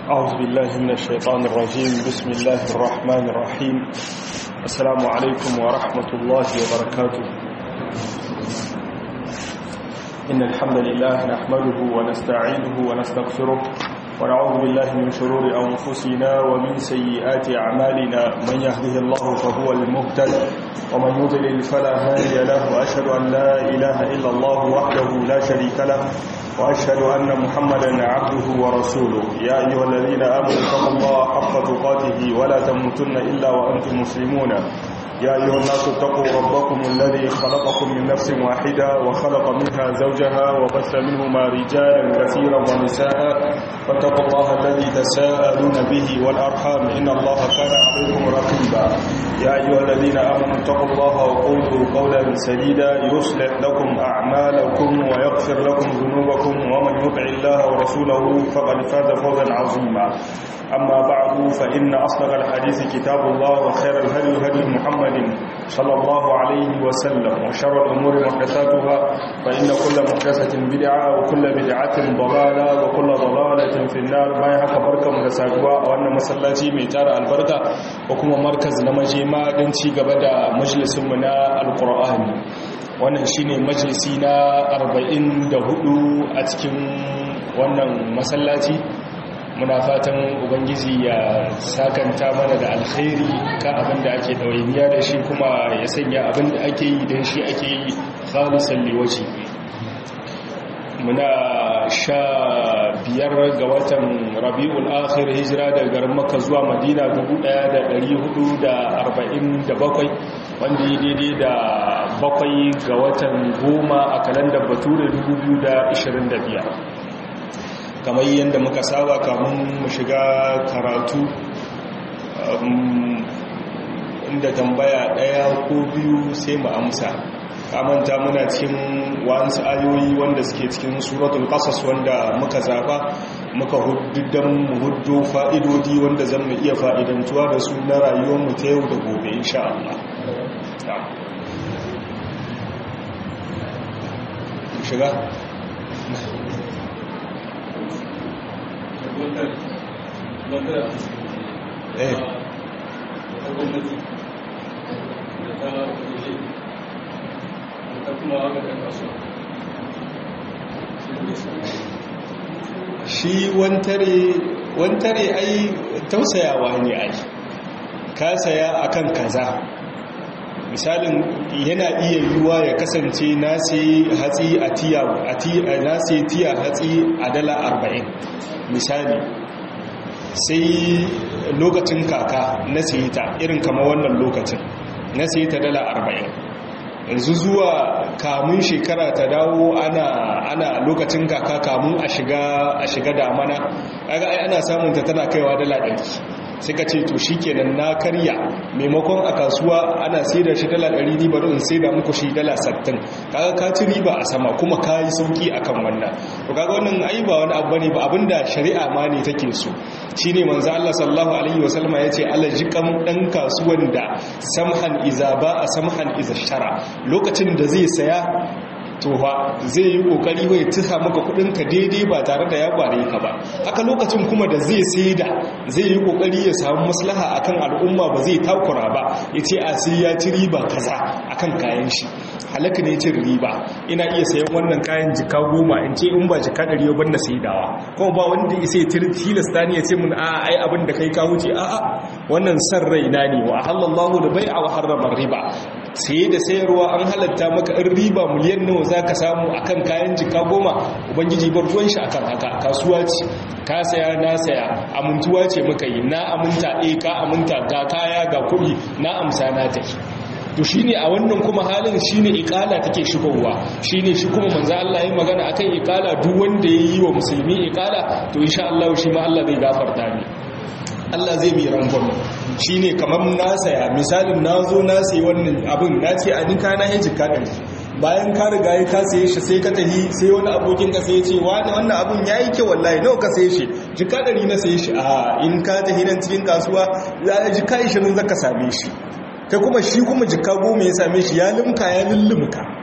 أعوذ بالله من الشيطان الرجيم بسم الله الرحمن الرحيم السلام عليكم ورحمة الله وبركاته إن الحمد لله نحمده ونستعينه ونستغفره ونعوذ بالله من شرور أنفسنا ومن سيئات أعمالنا من يهده الله فهو المهتد ومن يضلل فلا هادي له وأشهد أن لا إله إلا الله وحده لا شريك له وأشهد أن محمدا عبده ورسوله يا أيها الذين آمنوا اتقوا الله حق تقاته ولا تموتن إلا وأنتم مسلمون يا أيها الناس اتقوا ربكم الذي خلقكم من نفس واحدة وخلق منها زوجها وبث منهما رجالا كثيرا ونساء فاتقوا الله الذي تساءلون به والأرحام إن الله كان عليكم رقيبا يا أيها الذين آمنوا اتقوا الله وقولوا قولا سديدا يصلح لكم أعمالكم ويغفر لكم ذنوبكم ومن يطع الله ورسوله فقد فاز فوزا عظيما أما بعد فإن أصدق الحديث كتاب الله وخير الهدي هدي محمد صلى الله عليه وسلم وشر الأمور محدثاتها فإن كل محدثة بدعة وكل بدعة ضلالة وكل ضلالة في النار ما يحق بركة مدساقوا وأن مسلاتي ميتار البركة وكما مركز نمجيما دنتي قبدا مجلس منا القرآن wannan shine majalisi na 44 a cikin wannan masallaci muna fatan ubangiji ya sakanta mana da alkhairi kan abin da ake ɗawainiya da shi kuma ya sanya abin da ake yi don shi ake yi khalisan liwaci muna sha biyar ga watan rabi'ul akhir hijira daga garin makka zuwa madina 1447 wanda yi daidai da bakwai ga watan goma a kalandar bature 2025 kamar yadda muka saba kamun mu shiga karatu inda tambaya ɗaya ko biyu sai mu amsa kamanta muna cikin wa'ansu ayoyi wanda suke cikin suratul qasas wanda muka zaba muka huddudan mu huddo fa'idodi wanda zan mu iya fa'idantuwa da su na rayuwar mu ta yau da gobe insha Allah shiga eh shi wantare ai tausayawa ne ai ka saya akan kaza misalin yana iya yiwuwa ya kasance na sai hatsi a tiya na sai tiya hatsi a dala arba'in misali sai lokacin kaka na sayi ta irin kama wannan lokacin na sayi ta dala arba'in yanzu zuwa kamun shekara ta dawo ana ana lokacin kaka kamun a shiga a shiga damana kaga ai ana samun ta tana kaiwa dala ɗari sai ka ce to shikenan na karya maimakon a kasuwa ana sai da shi dala ɗari ni bari in sai da muku shi dala sattin kaga ka ci riba a sama kuma ka yi sauki akan wannan to kaga wannan ai ba wani abu ne ba abinda shari'a ma ne take so shine manzo Allah sallallahu alaihi wasallama yace Allah jikan dan kasuwan da samhan iza ba a samhan iza shara lokacin da zai saya to fa zai yi kokari bai tusa maka kudin ka daidai ba tare da ya kware ka ba haka lokacin kuma da zai saida zai yi kokari ya samu maslaha akan al'umma ba zai takura ba yace a sai ya ci riba kaza akan kayan shi halaka ne cin riba ina iya sayan wannan kayan jika goma in ce in ba jika ɗari ba na saidawa kuma ba wanda ya sai tilasta ni ya ce mun a ai abin da kai ka wuce a a wannan san raina ne wa halallahu da bai'a wa harrama riba saye da sayarwa an halatta maka in riba miliyan nawa za ka samu akan kayan jika goma ubangiji bar ruwan shi akan haka kasuwa ce ka saya na saya amintuwa ce muka yi na aminta eh ka aminta ga kaya ga kuɗi na amsa na tafi to shine a wannan kuma halin shine iqala take shigowa shine shi kuma manzo Allah ya magana akan iqala duk wanda yayi wa musulmi iqala to insha Allah shi ma Allah zai gafarta ni Allah zai mai rangon shi ne kamar na saya misalin na zo na sayi wannan abin na ce a nika na hajji kaɗin bayan ka riga ya ka saye shi sai ka tahi sai wani abokin ka sai ce wani wannan abin ya yi kyau wallahi nawa ka saye shi jika ɗari na saye shi a in ka tahi nan cikin kasuwa za a jika ishirin zaka same shi kai kuma shi kuma jika goma ya same shi ya limka ya lullumka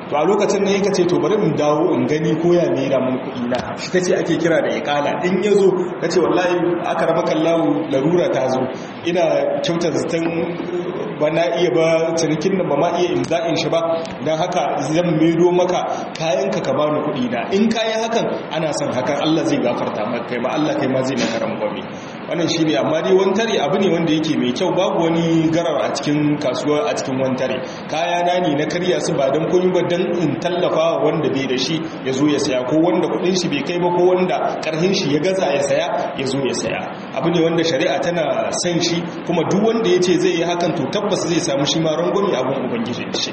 to a lokacin ne yake ce to bari in dawo in gani ko ya mera mun kuɗi na shi tace ake kira da iqala in yazo tace wallahi aka raba kallahu larura ta zo ina kyautar zaton ba na iya ba cinikin nan ba ma iya imza'in shi ba don haka zan maido maka kayanka ka bani kuɗi na in kayan hakan ana son hakan Allah zai gafarta maka kai ma Allah kai ma zai maka rangwame wannan shine amma dai wantare abu ne wanda yake mai kyau babu wani garar a cikin kasuwa a cikin wantare kaya na ne na karya su ba don komai ba don in tallafa wanda bai da shi ya zo ya saya ko wanda kuɗin shi bai kai ba ko wanda karhin shi ya gaza ya saya ya zo ya saya abu ne wanda shari'a tana son shi kuma duk wanda ya ce zai yi hakan to tabbas zai samu shi ma rangwami abin ubangiji shi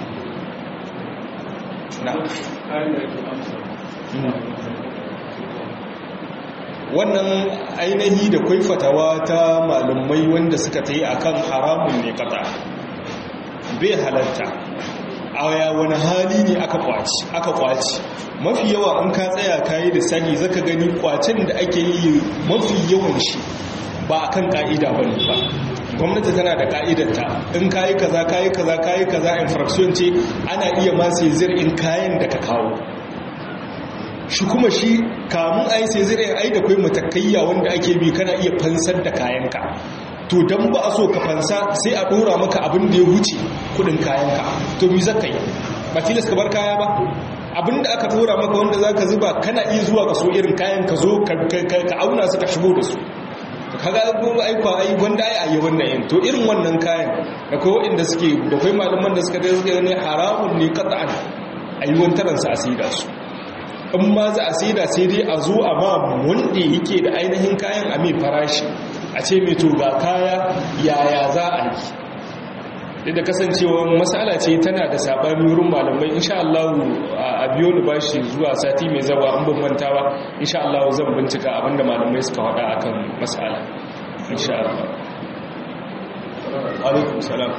wannan ainihi da kwaifatawa ta malumai wanda suka ta yi a kan haramun ne kata bai halatta a wani hali ne aka kwaci aka kwaci mafi yawa an ka tsaya kayi da sani zaka gani kwacin da ake yi mafi yawan shi ba a kan ka'ida ba ne ba gwamnati tana da ka'idarta in kayi kaza kayi kaza kayi kaza infraction ce ana iya masu in kayan da ka kawo shi kuma shi kamun ai sai zai ai da kai matakaiya wanda ake bi kana iya fansar da kayanka to dan ba a so ka fansa sai a dora maka abin da ya wuce kudin kayanka to mi zaka yi ba tilas ka bar kaya ba abin da aka dora maka wanda zaka zuba kana iya zuwa ka so irin kayan ka zo ka auna su ka shigo da su kaga goma aikwa ai wanda ai ayi wannan yin to irin wannan kayan da kai inda suke da kai malaman da suka dai suka ne haramun ne qat'an ayi wantaran sa asida su in ma za a saida sai dai a zo a ma wanda yake da ainihin kayan a mai farashi a ce mai to ga kaya yaya za a yi da kasancewa matsala ce tana da saɓani wurin malamai insha Allah a biyo ni bashi zuwa sati mai zawa an ban manta ba insha Allah zan bincika abinda malamai suka faɗa akan matsala insha Allah alaikum salam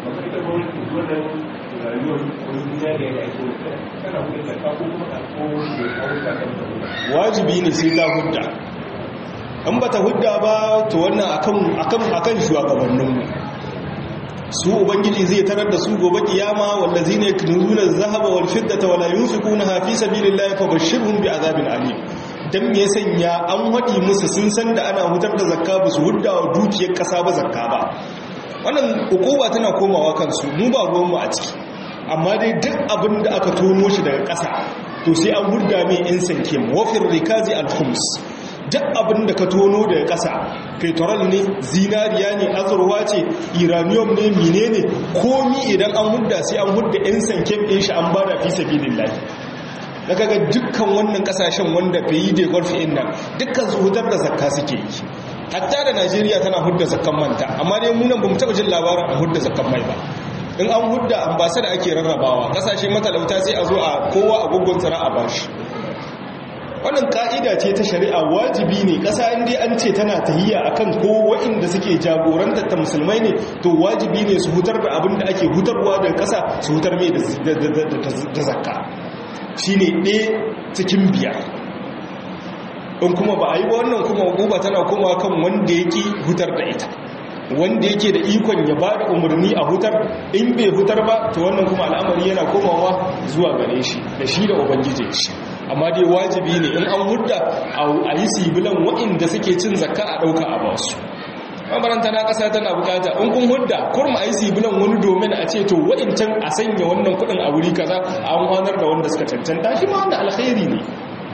wajibi ne sai ta hudda in ba ta hudda ba to wannan akan akan akan shugabanninmu su ubangiji zai tarar da su gobe kiyama wallazina yaknuzuna adh-dhahaba wal fiddata wala yunfiqunaha fi sabilillahi fabashshirhum bi'adhabin alim dan me sanya an wadi musu sun san da ana hutar da zakka ba su hudda wa dukiyar kasa ba zakka ba wannan hukuma tana komawa kansu mu ba ruwan mu a ciki amma dai duk abin da aka tono shi daga kasa to sai an hudda mai insanke wafir rikazi al-khums duk abin da ka tono daga ƙasa petrol ne zinariya ne azurwa ce iranium ne mine ne komi idan an hudda sai an hudda 'yan sanken ɗin shi an bada fi sabi lillahi da kaga dukkan wannan ƙasashen wanda bai yi da gulfi nan dukkan su hudar da zakka suke yi hatta da najeriya tana hudda zakkan manta amma dai munan ba mu taɓa jin labarin an hudda zakkan mai ba in an hudda ambasa da ake rarrabawa ƙasashe matalauta sai a zo a kowa a gugun tsara a bashi wannan ka'ida ce ta shari'a wajibi ne ƙasa inda an ce tana tahiyya akan ko waɗanda suke jagorantar ta musulmai ne to wajibi ne su hutar da abin da ake hutarwa daga ƙasa su hutar mai da zakka shi ne ɗaya cikin biyar in kuma ba a yi ba wannan kuma guba tana koma kan wanda yake hutar da ita wanda yake da ikon ya ba da umarni a hutar in bai hutar ba to wannan kuma al'amari yana komawa zuwa gare shi da shi da ubangijin shi amma dai wajibi ne in an hudda a yi sibilan waɗanda suke cin zakka a ɗauka a basu mabaranta na ƙasa tana bukata in kun hudda kurma a yi sibilan wani domin a ce to waɗancan a sanya wannan kuɗin a wuri kaza a amfanar da wanda suka cancanta shi ma wanda alkhairi ne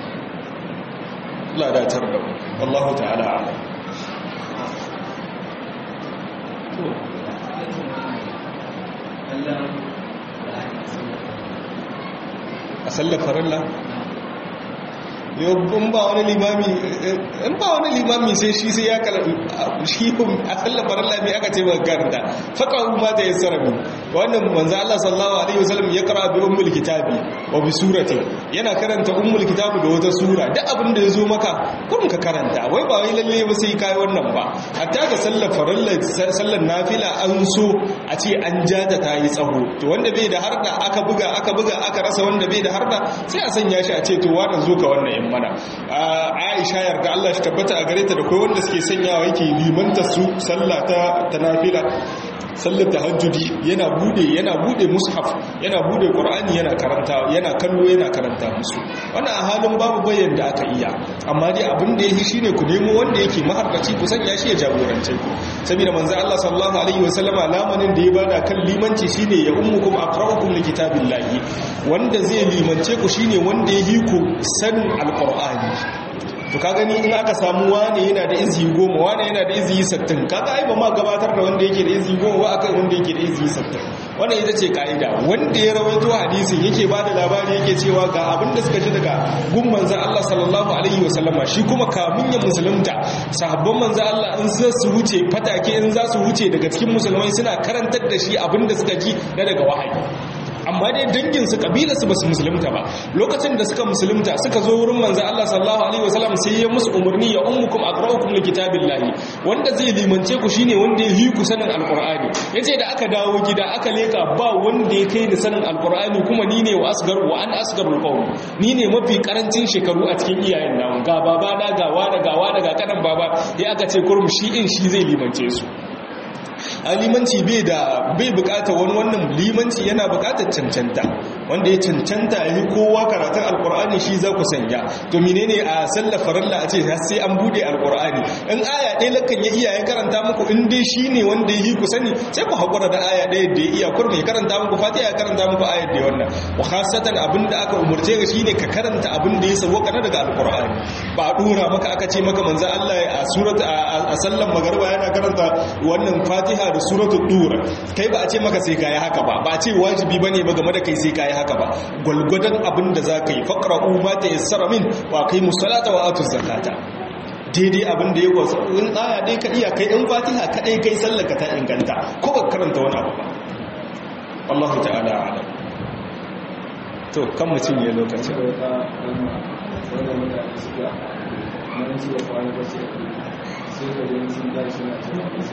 ladatar da wallahu ta'ala alam a sallar farilla yau in ba wani limami in ba wani limami sai shi sai ya kala shi a sallar farilla mai aka ce ba karanta faqahu ma ta yassara min wannan manzo Allah sallallahu alaihi wasallam ya kara bi ummul kitabi wa bi surati yana karanta ummul kitabi da wata sura duk abin da yazo maka kun ka karanta wai ba wai lalle ba sai kai wannan ba hatta ga sallar farilla sallar nafila an so a ce an jada ta yi tsaho to wanda bai da harda aka buga aka buga aka rasa wanda bai da harda sai a sanya shi a ce to wannan zo ka wannan in mana Aisha yarda Allah shi tabbata a gare ta da kai wanda suke sanyawa yake limanta su sallah ta ta nafila sallar tahajjudi yana bude yana bude mushaf yana bude qur'ani yana karanta yana kallo yana karanta musu wannan a halin babu bayan da aka iya amma dai abin da yake shine ku nemo wanda yake maharbaci ku sanya shi ya jagorance ku saboda manzo Allah sallallahu alaihi wasallama lamanin da ya bada kan limanci shine ya ummukum aqra'ukum likitabillahi wanda zai limance ku shine wanda ya ku sanin alqur'ani to ka gani in aka samu wane yana da izi goma wane yana da izi sattin kaga ai ba ma gabatar da wanda yake da izi goma ba akan wanda yake da izi sattin wannan ita ce ka'ida wanda ya rawaito hadisin yake ba da labari yake cewa ga abin da suka ji daga gun manzan Allah sallallahu alaihi wasallama shi kuma kamun ya musulunta sahabban manzan Allah in za su wuce fatake in za su wuce daga cikin musulmai suna karantar da shi abin da suka ji na daga wahayi amma dai danginsu kabilarsu ba su musulunta ba lokacin da suka musulunta suka zo wurin manzo Allah sallallahu alaihi wasallam sai ya musu umarni ya ummukum aqra'ukum likitabillahi wanda zai limance ku shine wanda ya yi ku sanin alqur'ani yace da aka dawo gida aka leka ba wanda ya kai ni sanin alqur'ani kuma ni ne wa asgar wa an asgarul qawm ni ne mafi karancin shekaru a cikin iyayen namu ga baba na ga wani ga wani ga kanan baba ya aka ce kurum shi in shi zai limance su a limanci bai da bai bukata wani wannan limanci yana bukatar cancanta wanda ya cancanta ya yi kowa karatun alkur'ani shi za ku sanya to menene a sallar farilla a ce sai an bude alkur'ani in aya ɗaya lakan ya iya ya karanta muku in dai shi ne wanda ya yi ku sani sai ku haƙura da aya ɗaya da ya iya kurmi ya karanta muku fatiha ya karanta muku ayar da wannan wa khasatan abin da aka umurce ka shine ka karanta abin da ya sauka na daga alkur'ani ba a dora maka aka ce maka manzo Allah a surat a sallan magarba yana karanta wannan fatiha da suratul dur kai ba a ce maka sai kai haka ba ba a ce wajibi bane ba game da kai sai kai haka ba gwalgwadon abin da zaka yi faqra'u ma tayassara min wa aqimus salata wa atuz zakata daidai abin da ya wasu in aya dai ka iya kai in fatiha kadai kai sallaka ta inganta ko ba karanta wani abu ba Allah ta'ala alam to kan mutum ya lokacin sai ka yi sun dashi na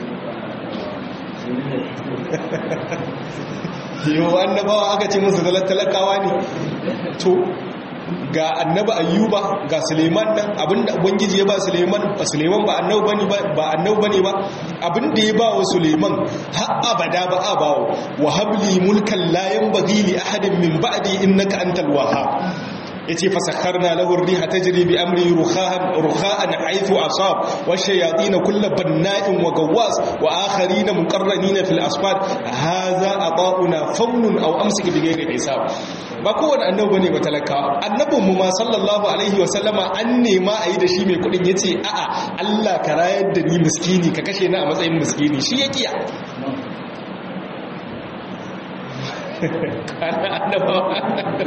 yau annabawa aka ce musu talakawa ne to ga annaba ayyuba ga suleiman nan abinda ubangiji ya ba suleiman ba suleiman ba annau bane ba ba annau bane ba abinda ya ba wa suleiman har abada ba a bawo wa habli mulkan la yanbaghi li ahadin min ba'di innaka antal wahhab yace fasakharna lahu ar-riha tajri bi amri rukhaan rukhaan haythu asab wa shayatin kull banna'in wa gawwas wa akharin muqarranin fil asfad hadha ata'una fawnun aw amsik bi ghayri hisab ba kowane annabi bane ba talakawa annabin mu ma sallallahu alaihi wa sallama an nema ayi da shi mai kudin yace a'a Allah ka rayar da ni miskini ka kashe ni a matsayin miskini shi ya kiya kana annabawa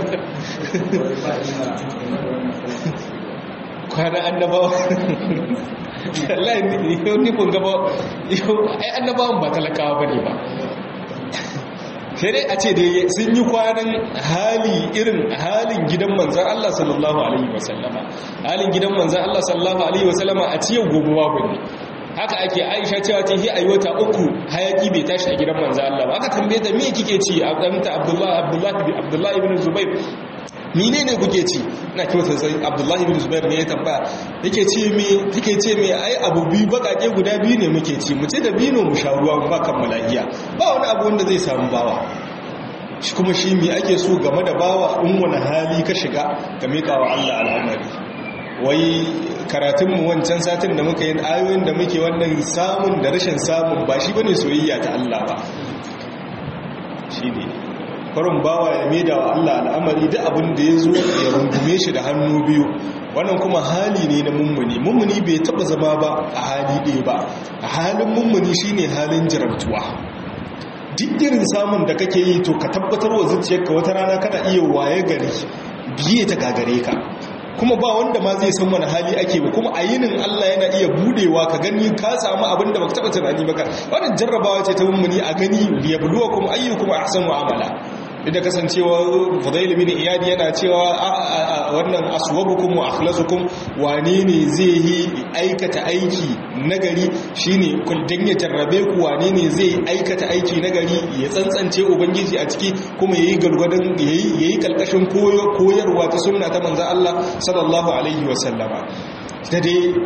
kwana annabawa wallahi yau nufin gaba yau ai annabawan ba talakawa bane ba sai dai a ce da sun yi kwanan hali irin halin gidan manzan Allah sallallahu alaihi wasallama halin gidan manzan Allah sallallahu alaihi wasallama a ciyar gobe babu ne haka ake aisha cewa ce hi ayyota uku hayaki bai tashi a gidan manzo Allah ba aka tambaye ta me kike ci a ɗanta Abdullahi Abdullahi Abdullahi ibn Zubair menene kuke ci ina kiwa sai Abdullahi ibn Zubair ne ya tambaya yake ce me kike ce me ai abu biyu bakake guda biyu ne muke ci mu ce da bino mu sha ruwa mu ba kan malahiya ba wani abu wanda zai samu bawa shi kuma shi me ake so game da bawa in wani hali ka shiga ka miƙa wa Allah al'amari wai karatunmu wancan satin da muka yi ayoyin da muke wannan samun da rashin samun ba shi bane soyayya ta Allah ba shi ne farin bawa ya maida wa Allah al'amari da abin da ya zo ya rungume shi da hannu biyu wannan kuma hali ne na mummuni mummuni bai taba zama ba a hali ɗaya ba a halin mummuni shine halin jirantuwa duk irin samun da kake yi to ka tabbatar wa zuciyarka wata rana kana iya waye gari biye ta gagare ka kuma ba wanda ma zai san wani hali ake ba kuma a yinin Allah yana iya budewa ka gani ka samu abin da baka taba tunani ba wannan jarrabawa ce ta mummuni a gani liyabluwakum ayyukum ahsanu amala da kasancewa Fudail bin Iyad yana cewa wannan aswabukum wa akhlasukum wane ne zai yi aikata aiki nagari shine kun dan ya tarrabe ku wane ne zai aikata aiki nagari ya tsantsance ubangiji a ciki kuma yayi galgwadan yayi yayi kalkashin koyarwa ta sunna ta manzon Allah sallallahu alaihi wasallama da dai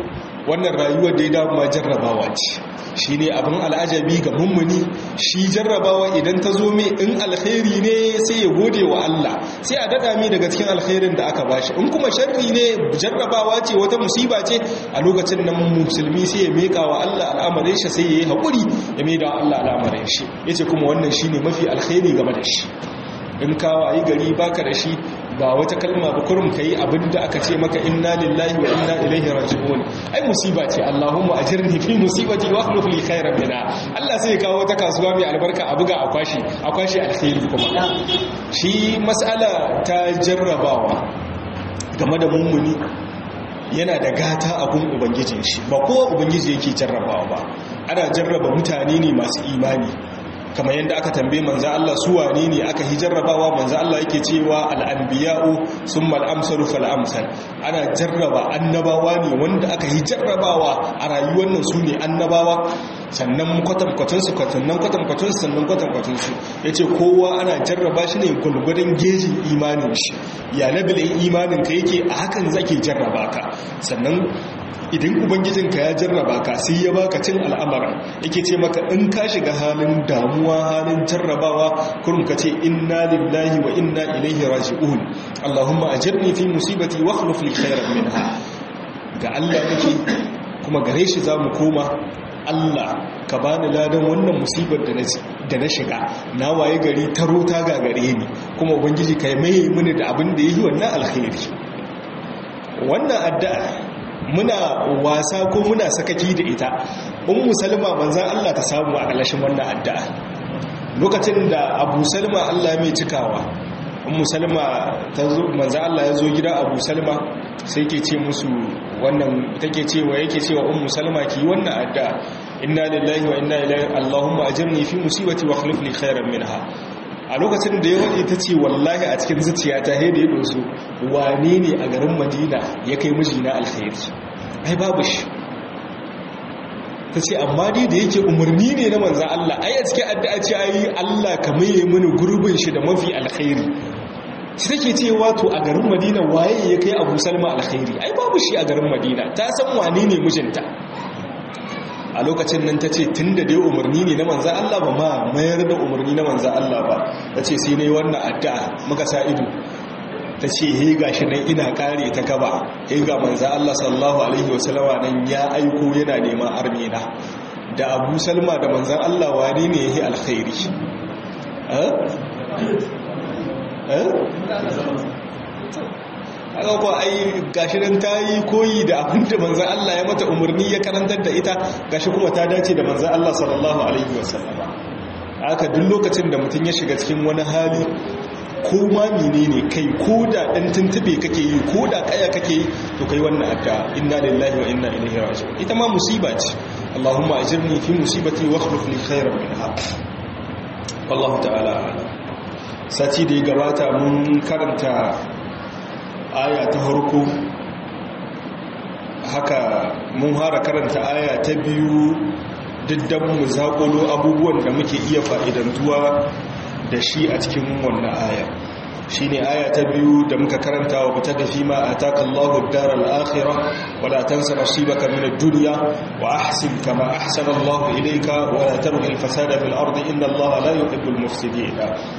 wannan rayuwar da ya dama jarrabawa ce shi ne abin al'ajabi ga mummuni shi jarrabawa idan ta zo mai in alkhairi ne sai ya gode wa Allah sai a daɗa mai daga cikin alkhairin da aka bashi in kuma sharri ne jarrabawa ce wata musiba ce a lokacin nan musulmi sai ya meka wa Allah al'amarin shi sai ya yi haƙuri ya mai da Allah al'amarin shi ya ce kuma wannan shi ne mafi alkhairi game da shi in kawo yi gari baka da shi ba wata kalma ba kurum kai abinda aka ce maka inna lillahi wa inna ilaihi raji'un ai musiba ce Allahumma ajirni fi musibati wa akhlif li khairan minha Allah sai ya kawo wata kasuwa mai albarka a buga a kwashi a kwashi alkhairi kuma shi mas'ala ta jarrabawa game da mummuni yana da gata a gun ubangijin shi ba kowa ubangiji yake jarrabawa ba ana jarraba mutane ne masu imani kamar yadda aka tambaye manzo Allah su wane ne aka hijarrabawa manzo Allah yake cewa al-anbiya'u summa al-amsalu fal amsal ana jarraba annabawa ne wanda aka hijarrabawa a rayuwar nan su ne annabawa sannan kwatankwatun su kwatannan kwatankwatun su sannan kwatankwatun su yace kowa ana jarraba shi ne gulgurin gejin imanin shi ya labilin imanin ka yake a hakan zake jarraba ka sannan idan ubangijinka ya jarraba ka sai ya baka cin al'amara yake ce maka in ka shiga halin damuwa halin jarrabawa kurum ka ce inna lillahi wa inna ilaihi raji'un allahumma ajirni fi musibati wa akhlif li khairan minha ga Allah nake kuma gare shi zamu koma Allah ka bani ladan wannan musibar da na shiga na waye gari taro ta gagare ni kuma ubangiji kai mai mini da abin da yi wannan alkhairi wannan addu'a muna wasa ko muna sakaki da ita ummu salma manzan Allah ta samu a ƙalashin wannan addu'a lokacin da abu salma Allah mai cikawa ummu salma ta zo manzan Allah ya zo gida abu salma sai ke ce musu wannan take cewa yake cewa ummu salma ki wannan addu'a inna lillahi wa inna ilaihi allahumma ajirni fi musibati wa akhlif li khairan minha a lokacin da ya waje ta ce wallahi a cikin zuciya ta haida ya dosu wane ne a garin madina ya kai mijina alkhairi ai babu shi ta ce amma dai da yake umarni ne na manzan Allah ai a cikin addu'a ce ai Allah ka maye mini gurbin shi da mafi alkhairi shi take ce wato a garin madina waye ya kai abu salma alkhairi ai babu shi a garin madina ta san wane ne mijinta a lokacin nan ta ce tun da dai umarni ne na manzan Allah ba ma mayar da umarni na manzan Allah ba ta ce sai ne wannan addu'a muka sa ido ta ce he ga shi nan ina kare ta gaba he ga manzan Allah sallallahu alaihi wasallama nan ya aiko yana neman armina da abu salma da manzan Allah wani ne ya yi alkhairi haka kuwa ai gashi nan ta yi koyi da abin da manzan Allah ya mata umarni ya karantar da ita gashi kuma ta dace da manzan Allah sallallahu alaihi wasallama haka duk lokacin da mutum ya shiga cikin wani hali ko ma menene kai ko da dan tuntube kake yi ko da kaya kake yi to kai wannan adda inna lillahi wa inna ilaihi raji'un ita ma musiba ce Allahumma ajirni fi musibati wa akhlif li khairan minha wallahu ta'ala sati da ya gabata mun karanta aya ta harko haka mun hara karanta aya ta biyu diddan mu zaƙulo abubuwan da muke iya fa'idantuwa da shi a cikin wannan aya shi ne aya ta biyu da muka karanta wa fita da fi ma a taƙallahu darar akhira wala tansa nasibaka min ad-dunya wa ahsin kama ahsana Allah ilayka wa la tabghi al-fasada fil ardi inna Allah la yuhibbul mufsidin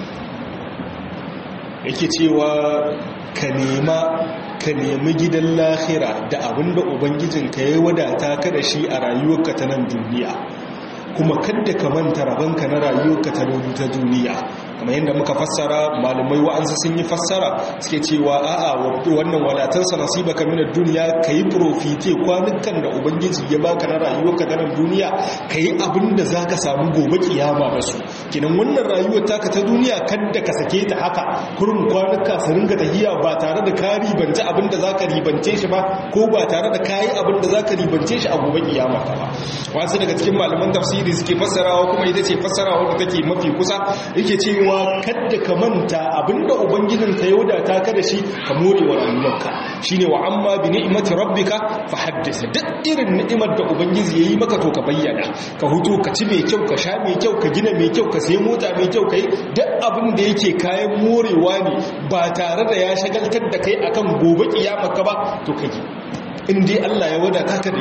yake cewa ka nema ka nemi gidan lahira da abinda ubangijinka ya wadata ka da shi a rayuwarka ta nan duniya kuma kadda ka manta rabanka na rayuwarka ta ta duniya kamar yadda muka fassara malamai wa'ansu sun yi fassara suke cewa a'a wannan walatansa nasibaka min ad-dunya kai profite kwanukan da ubangiji ya baka na rayuwarka ta nan duniya kai abin da zaka samu gobe kiyama da su kinan wannan rayuwar taka ta duniya kadda ka sake ta haka kurum kwanuka su ringa tahiya ba tare da ka ribance abin da zaka ribance shi ba ko ba tare da kayi abin da zaka ribance shi a gobe kiyama ba wasu daga cikin malaman tafsiri suke fassarawa kuma ita ce fassarawa da take mafi kusa yake cewa kadda ka manta abinda ubangijin ka yauda ta ka da shi ka more wa rayuwarka shine wa amma bi ni'mati rabbika fa haddith duk irin ni'imar da ubangiji yayi maka to ka bayyana ka huto ka ci mai kyau ka sha mai kyau ka gina mai kyau ka sayi mota mai kyau kai duk abin da yake kayan morewa ne ba tare da ya shagaltar da kai akan gobe kiyama ka ba to kaji in dai Allah ya wadata ka da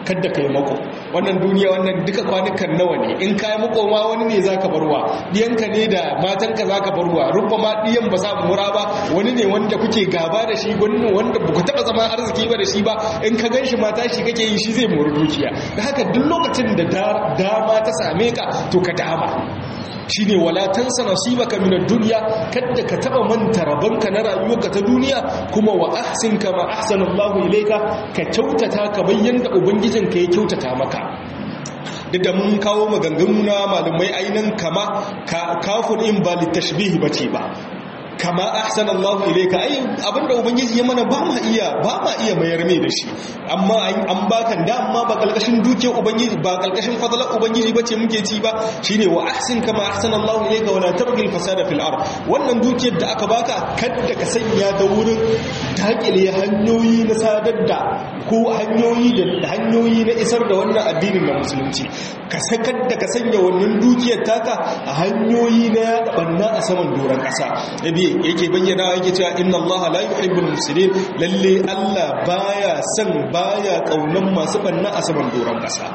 kadda kai mako wannan duniya wannan duka kwanukan nawa ne in kai mako ma wani ne zaka barwa diyanka ne da matanka zaka barwa rubba ma diyan ba za mu mura ba wani ne wanda kuke gaba da shi wani wanda ba ku taba zama arziki ba da shi ba in ka ganshi mata shi kake yi shi zai mori dukiya da haka duk lokacin da dama ta same ka to ka dama shine wala tansa nasibaka min ad-dunya kadda ka taba manta rabanka na rayuwarka ta duniya kuma wa ahsin kama ahsana Allahu ilayka ka kyautata ka bayyana ubangijinka ya kyautata maka duk da mun kawo maganganu na malumai ainihin kama kafin in ba littashbihi bace ba kama ahsan Allah ilayka ai abinda ubangiji ya mana ba ma iya ba ma iya mayar mai da shi amma an baka da amma ba kalkashin duke ubangiji ba kalkashin fadlan ubangiji bace muke ci ba shine wa ahsin kama ahsana Allah ilayka wala tabghil fasada fil ard wannan dukiyar da aka baka kada ka sanya ta wurin takile hanyoyi na sadar da ko hanyoyi da hanyoyi na isar da wannan addinin na musulunci ka sakar da ka sanya wannan dukiyar taka a hanyoyi na yada banna a saman doron kasa yake bayyana yake cewa inna allaha la yuhibbul mufsidin lalle Allah baya son baya kaunan masu banna a saman doron kasa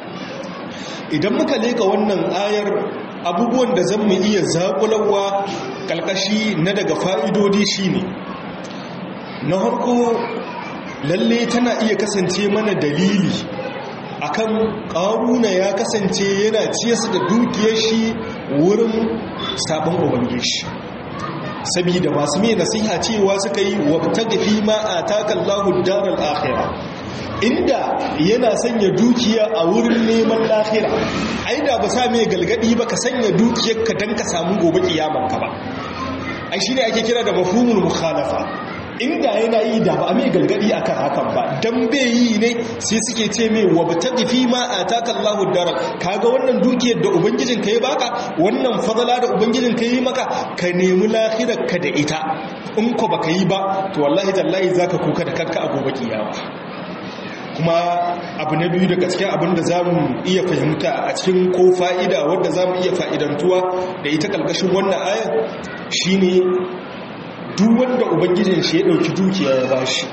idan muka leka wannan ayar abubuwan da zan mu iya zakulawa kalkashi na daga fa'idodi shine na harko lalle tana iya kasance mana dalili akan ƙaruna ya kasance yana ciyasa da dukiyar shi wurin sabon ubangiji sabida masu mai nasiha cewa suka yi wabtaga fi ma ataka Allahu daral akhirah inda yana sanya dukiya a wurin neman lahira ai da ba sa mai galgadi ba ka sanya dukiyarka dan ka samu gobe kiyaman ka ba ai shine ake kira da mafhumul mukhalafa inda yana yi da ba a mai galgadi akan hakan ba dan bai yi ne sai suke ce mai wabtaqi fi ma ataka Allahu daral kaga wannan dukiyar da ubangijin ka ya baka wannan fadala da ubangijin ka yi maka ka nemi lahirar ka da ita in ko baka yi ba to wallahi tallahi zaka kuka da kanka a gobe kiyama kuma abu na biyu daga cikin abin da za mu iya fahimta a cikin ko fa'ida wadda za mu iya fa'idantuwa da ita ƙarƙashin wannan ayar shine duk wanda ubangijin shi ya ɗauki dukiya ya ba shi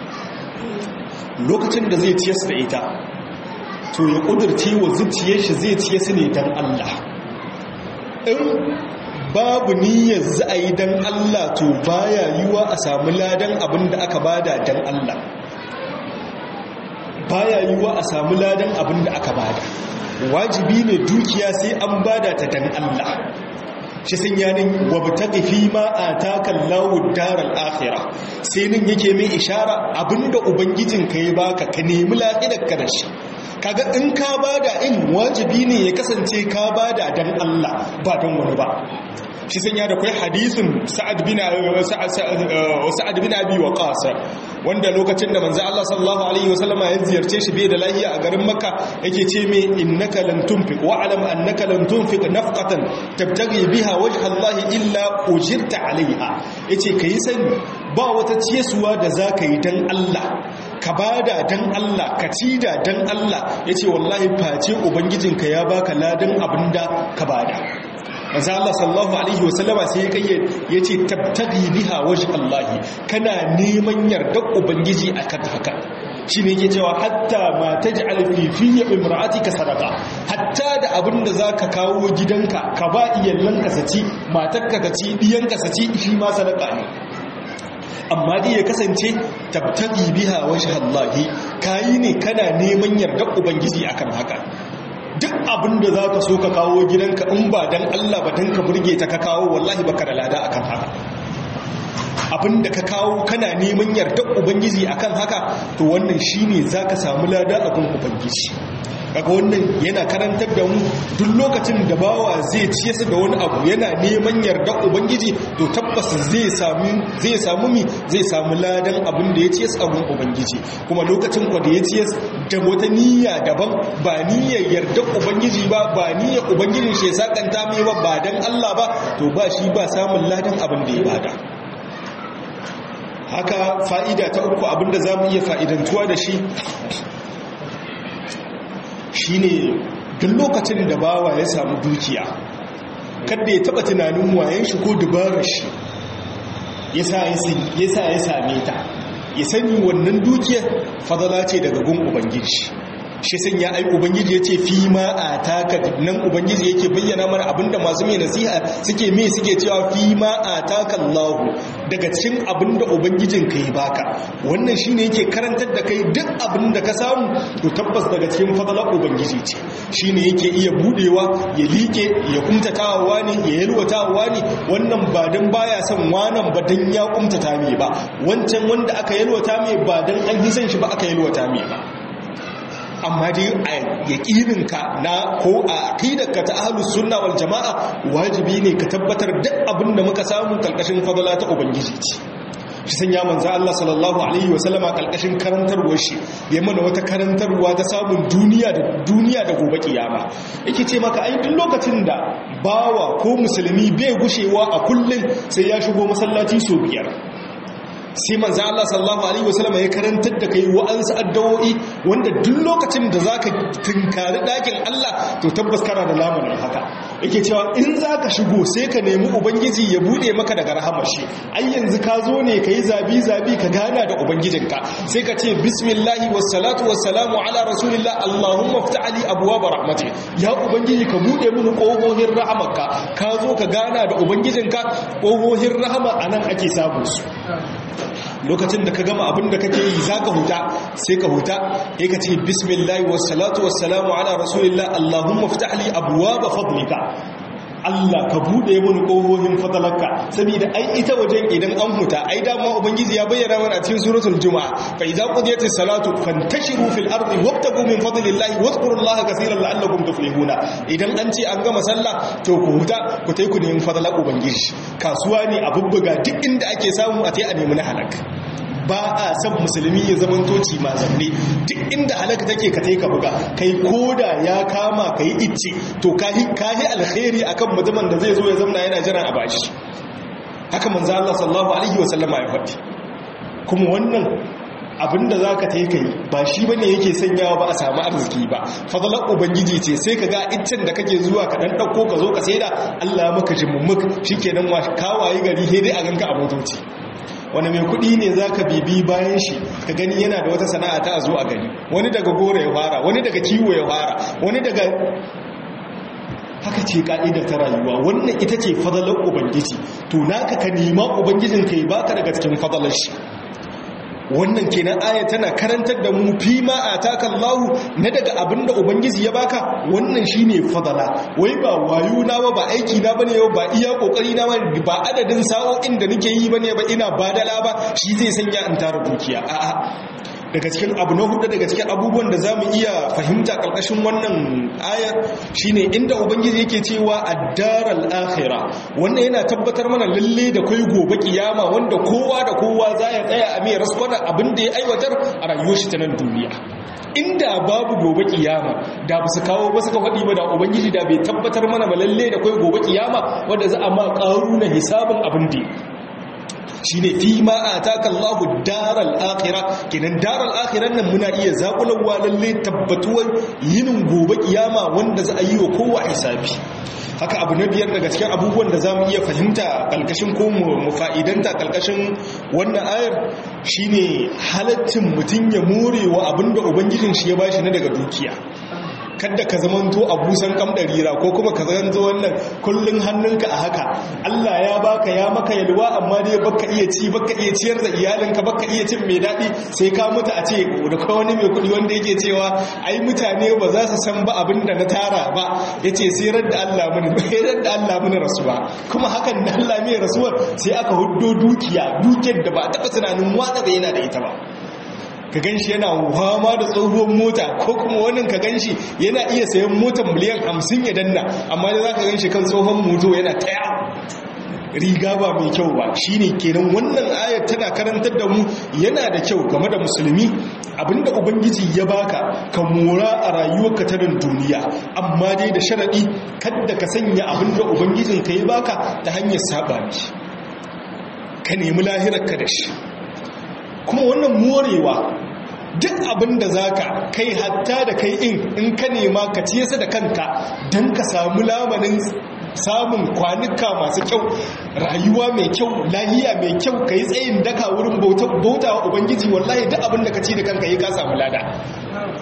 lokacin da zai ciyas da ita to ya ƙudurce wa zuciyar shi zai ciye su ne don Allah in babu niyyar za a yi don Allah to baya yiwa a samu ladan abin da aka bada don Allah baya yiwa a samu ladan abin da aka bada wajibi ne dukiya sai an bada ta don Allah shi sun yanin wabtaqi fi ma ataka Allahu daral akhirah sai nan yake mai ishara abinda ubangijin ka ya baka ka nemi lafiyar ka da shi kaga in ka bada in wajibi ne ya kasance ka bada dan Allah ba dan wani ba shi sun ya da kai hadisin sa'ad bin sa'ad bin abi waqas wanda lokacin da manzo Allah sallallahu alaihi wasallama ya ziyarce shi bai da lahiya a garin makka yake ce mai innaka lan tunfiq wa alam annaka lan tunfiq nafqatan tabtaghi biha wajha Allah illa ujirta alaiha yace kai sani ba wata ciyesuwa da zaka yi dan Allah ka bada dan Allah ka cida dan Allah yace wallahi face ubangijinka ya baka ladan abinda ka bada manzo Allah sallallahu alaihi wasallama sai ya yace tabtaghi biha wajh Allah kana neman yardar ubangiji akan haka shine yake cewa hatta ma taj'al fi fi imra'atika sadaqa hatta da abinda zaka kawo gidanka ka ba iyallanka saci matarka ka ci diyanka saci shi ma sadaka ne amma dai ya kasance tabtaghi biha wajh Allah kayi ne kana neman yardar ubangiji akan haka duk abin da za ka so ka kawo gidanka in ba don Allah ba don ka burge ta ka kawo wallahi baka da lada akan haka abin da ka kawo kana neman yardar ubangiji akan haka to wannan shine za ka samu lada akan ubangiji kaga wannan yana karantar da mu duk lokacin da bawa zai ciye su da wani abu yana neman yardar ubangiji to tabbas zai samu zai samu mi zai samu ladan abin da ya ciye su abin ubangiji kuma lokacin kwa da ya ciye da wata niyya daban ba niyyar yardar ubangiji ba ba niyyar ubangijin shi ya sakanta mai ba ba dan Allah ba to ba shi ba samun ladan abin da ya bada haka fa'ida ta uku abinda za mu iya fa'idantuwa da shi shi ne duk lokacin da bawa ya samu dukiya kadda ya taba tunanin wayan shi ko dubarar shi ya sa ya same ta ya sani wannan dukiyar fadala ce daga gun ubangiji shi sanya ai ubangiji yace fi ma ataka nan ubangiji yake bayyana mana abinda masu mai nasiha suke me suke cewa fi ma ataka Allah daga cikin abinda ubangijin ka ya baka wannan shine yake karantar da kai duk abinda ka samu to tabbas daga cikin fadalar ubangiji ce shine yake iya budewa ya like ya kumtatawa ne ya yalwatawa ne wannan ba dan baya son wanan ba dan ya kumtata me ba wancan wanda aka yalwata me ba dan an hisan shi ba aka yalwata me ba amma dai a yaƙininka na ko a aqidarka ta ahlus sunna wal jama'a wajibi ne ka tabbatar duk abin da muka samu kalkashin fadala ta ubangiji ce shi sanya manzo Allah sallallahu alaihi wa sallama kalkashin karantarwar shi ya mana wata karantarwa ta samun duniya da duniya da gobe kiyama yake ce maka ai duk lokacin da bawa ko musulmi bai gushewa a kullun sai ya shigo masallaci so biyar sai manzo Allah sallallahu alaihi wasallam ya karantar da kai wa'ansu addu'o'i wanda duk lokacin da zaka tinkari dakin Allah to tabbas kana da lamarin haka yake cewa in zaka shigo sai ka nemi ubangiji ya bude maka daga rahamar shi ai yanzu ka zo ne kai zabi zabi ka gana da ubangijinka sai ka ce bismillahi wassalatu wassalamu ala rasulillah allahumma iftah li abwaab rahmatik ya ubangiji ka bude mun kohohin rahamarka ka zo ka gana da ubangijinka kohohin rahama anan ake samu su lokacin da ka gama abin da kake yi za ka huta sai ka huta ya ka ce bismillahi wassalatu wassalamu ala rasulillah allahumma fitahli abuwa ba fadlika Allah ka bude mun kohohin fadalarka saboda ai ita wajen idan an huta ai dama ubangiji ya bayyana mana cikin suratul jumaa fa idza qudiyatis salatu fantashiru fil ardi wabtagu min fadlillahi wadhkurullaha kaseeran la'allakum tuflihuna idan an ce an gama sallah to ku huta ku tai ku nemi fadalar ubangiji kasuwa ne a bubbuga duk inda ake samu a tai a nemi na halaka ba a san musulmi ya zaman toci ma zanne duk inda halaka take ka tai ka buga kai koda ya kama kai icce to kahi kahi alkhairi akan mutumin da zai zo ya zamna yana jiran a bashi haka manzo Allah sallallahu alaihi wasallama ya faɗi kuma wannan abinda za ka taika yi ba shi bane yake sanyawa ba a samu arziki ba fadalar ubangiji ce sai ka ga iccen da kake zuwa ka dan ɗauko ka zo ka saida Allah maka jimummuk shi kenan wa kawaye gari he dai a ganka a motoci wani mai kudi ne za ka bibi bayan shi ka gani yana da wata sana'a ta a zo a gani wani daga gora ya fara wani daga kiwo ya fara wani daga haka ce ka'idar ta rayuwa wannan ita ce fadalar ubangiji to naka ka nema ubangijin ka yi baka daga cikin fadalar shi wannan kenan aya tana karantar da mu fi ma ataka Allah na daga abinda ubangiji ya baka wannan shine fadala wai ba wayo na ba ba aiki na bane ba iya kokari na ba adadin sa'o'in da nake yi bane ba ina badala ba shi zai sanya in tara dukiya a'a daga cikin abu na hudu daga cikin abubuwan da zamu iya fahimta karkashin wannan aya shine inda ubangiji yake cewa ad-daral akhirah wannan yana tabbatar mana lalle da kai gobe kiyama wanda kowa da kowa za ya tsaya a mai raskwana abin da ya aiwatar a rayuwar shi ta nan duniya inda babu gobe kiyama da ba su kawo ba suka faɗi ba da ubangiji da bai tabbatar mana ba lalle da kai gobe kiyama wanda za a ma ƙaru na hisabin abin da shi ne fi ma a taka Allahu daral akira kenan daral akiran nan muna iya zaƙulawa lalle tabbatuwar yinin gobe kiyama wanda za a yi wa kowa hisabi haka abu na biyar daga cikin abubuwan da za mu iya fahimta kalkashin ko mu fa'idanta kalkashin wannan ayar shine halattin mutum ya more wa abinda ubangijin shi ya bashi na daga dukiya kadda ka zamanto a busan kamdarira ko kuma ka zanto wannan kullun hannunka a haka Allah ya baka ya maka yalwa amma dai baka iya ci baka iya ciyar da iyalinka baka iya cin mai daɗi sai ka mutu a ce da kai wani mai kuɗi wanda yake cewa ai mutane ba za su san ba abin da na tara ba yace sai da Allah mun sai da Allah mun rasuwa kuma hakan da Allah mai rasuwar sai aka huddo dukiya dukiyar da ba taɓa tunanin wanda da yana da ita ba ka gan shi yana wama da tsohuwar mota ko kuma wannan ka gan shi yana iya sayan motar miliyan hamsin ya danna amma da za ka gan shi kan tsohon moto yana taya riga ba mai kyau ba shi ne kenan wannan ayar tana karantar da mu yana da kyau game da musulmi abinda ubangiji ya baka ka mora a rayuwarka ta nan duniya amma dai da sharaɗi kadda ka sanya abinda ubangijin ka ya baka ta hanyar saba ne ka nemi lahirarka da shi kuma wannan morewa duk abin da za ka kai hatta da kai in in ka nema ka ciyasa da kanka don ka samu lamarin samun kwanuka masu kyau rayuwa mai kyau lahiya mai kyau ka yi tsayin daka wurin bauta wa ubangiji wallahi duk abin da ka ci da kanka yi ka samu lada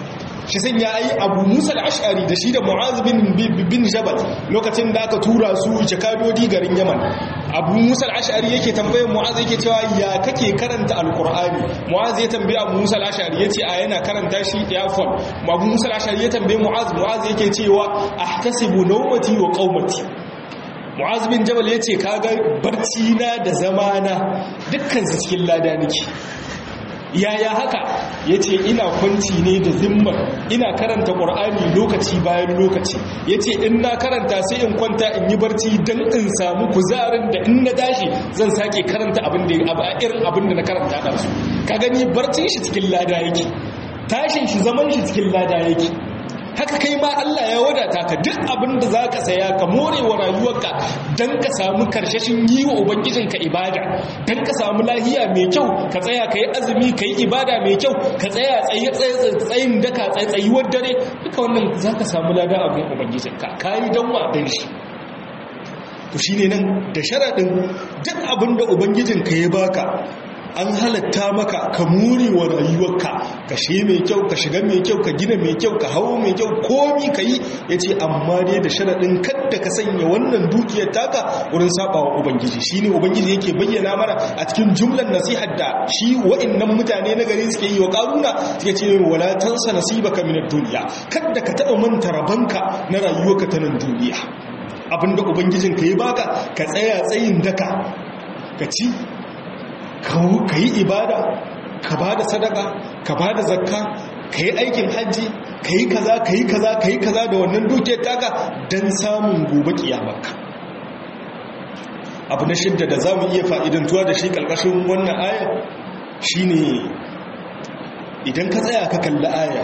shi san ya yi abu musa al-ash'ari da shi da mu'az bin bin jabal lokacin da aka tura su jakadodi garin yaman abu musa al-ash'ari yake tambayar mu'az yake cewa ya kake karanta alqur'ani mu'az ya tambaye abu musa al-ash'ari yace a yana karanta shi ya fon abu musa al-ash'ari ya tambaye mu'az mu'az yake cewa ahtasibu nawmati wa qaumati mu'az bin jabal yace kaga barci na da zamana dukkan su cikin lada nake yaya haka ya ce ina kwanci ne da zimmar ina karanta ƙur'ani lokaci bayan lokaci ya ce in na karanta sai in kwanta in yi barci don in samu kuzarin da in na tashi zan sake karanta abin da irin abin da na karanta da su ka gani barcin shi cikin lada yake tashin shi zaman shi cikin lada yake haka kai ma Allah ya wadata ka duk abin da za ka saya ka more wa rayuwarka don ka samu karshashin yi wa ubangijinka ibada don ka samu lahiya mai kyau ka tsaya ka yi azumi ka yi ibada mai kyau ka tsaya tsayin daka tsayuwar dare duka wannan za ka samu lada abin ubangijinka ka yi don wa don shi to shi ne nan da sharaɗin duk abin da ubangijinka ya baka an halatta maka ka muri wa rayuwarka ka shi mai kyau ka shiga mai kyau ka gina mai kyau ka hawo mai kyau komi ka yi ya ce amma dai da sharaɗin kadda ka sanya wannan dukiyar taka wurin saɓawa ubangiji shi ne ubangiji yake bayyana mana a cikin jumlar nasihar da shi wa'innan mutane na gari suke yi wa ƙaruna suke ce wala tansa nasibaka min duniya kadda ka taɓa manta rabanka na rayuwarka ta nan duniya abinda ubangijinka ya baka ka tsaya tsayin daka ka ci ka yi ibada ka ba da sadaka ka ba da zakka ka yi aikin hajji ka yi kaza ka yi kaza ka yi kaza da wannan dukiyar taka don samun gobe kiyamarka abu na shidda da za mu iya fa'idantuwa da shi ƙarƙashin wannan ayar shi ne idan ka tsaya ka kalli ayar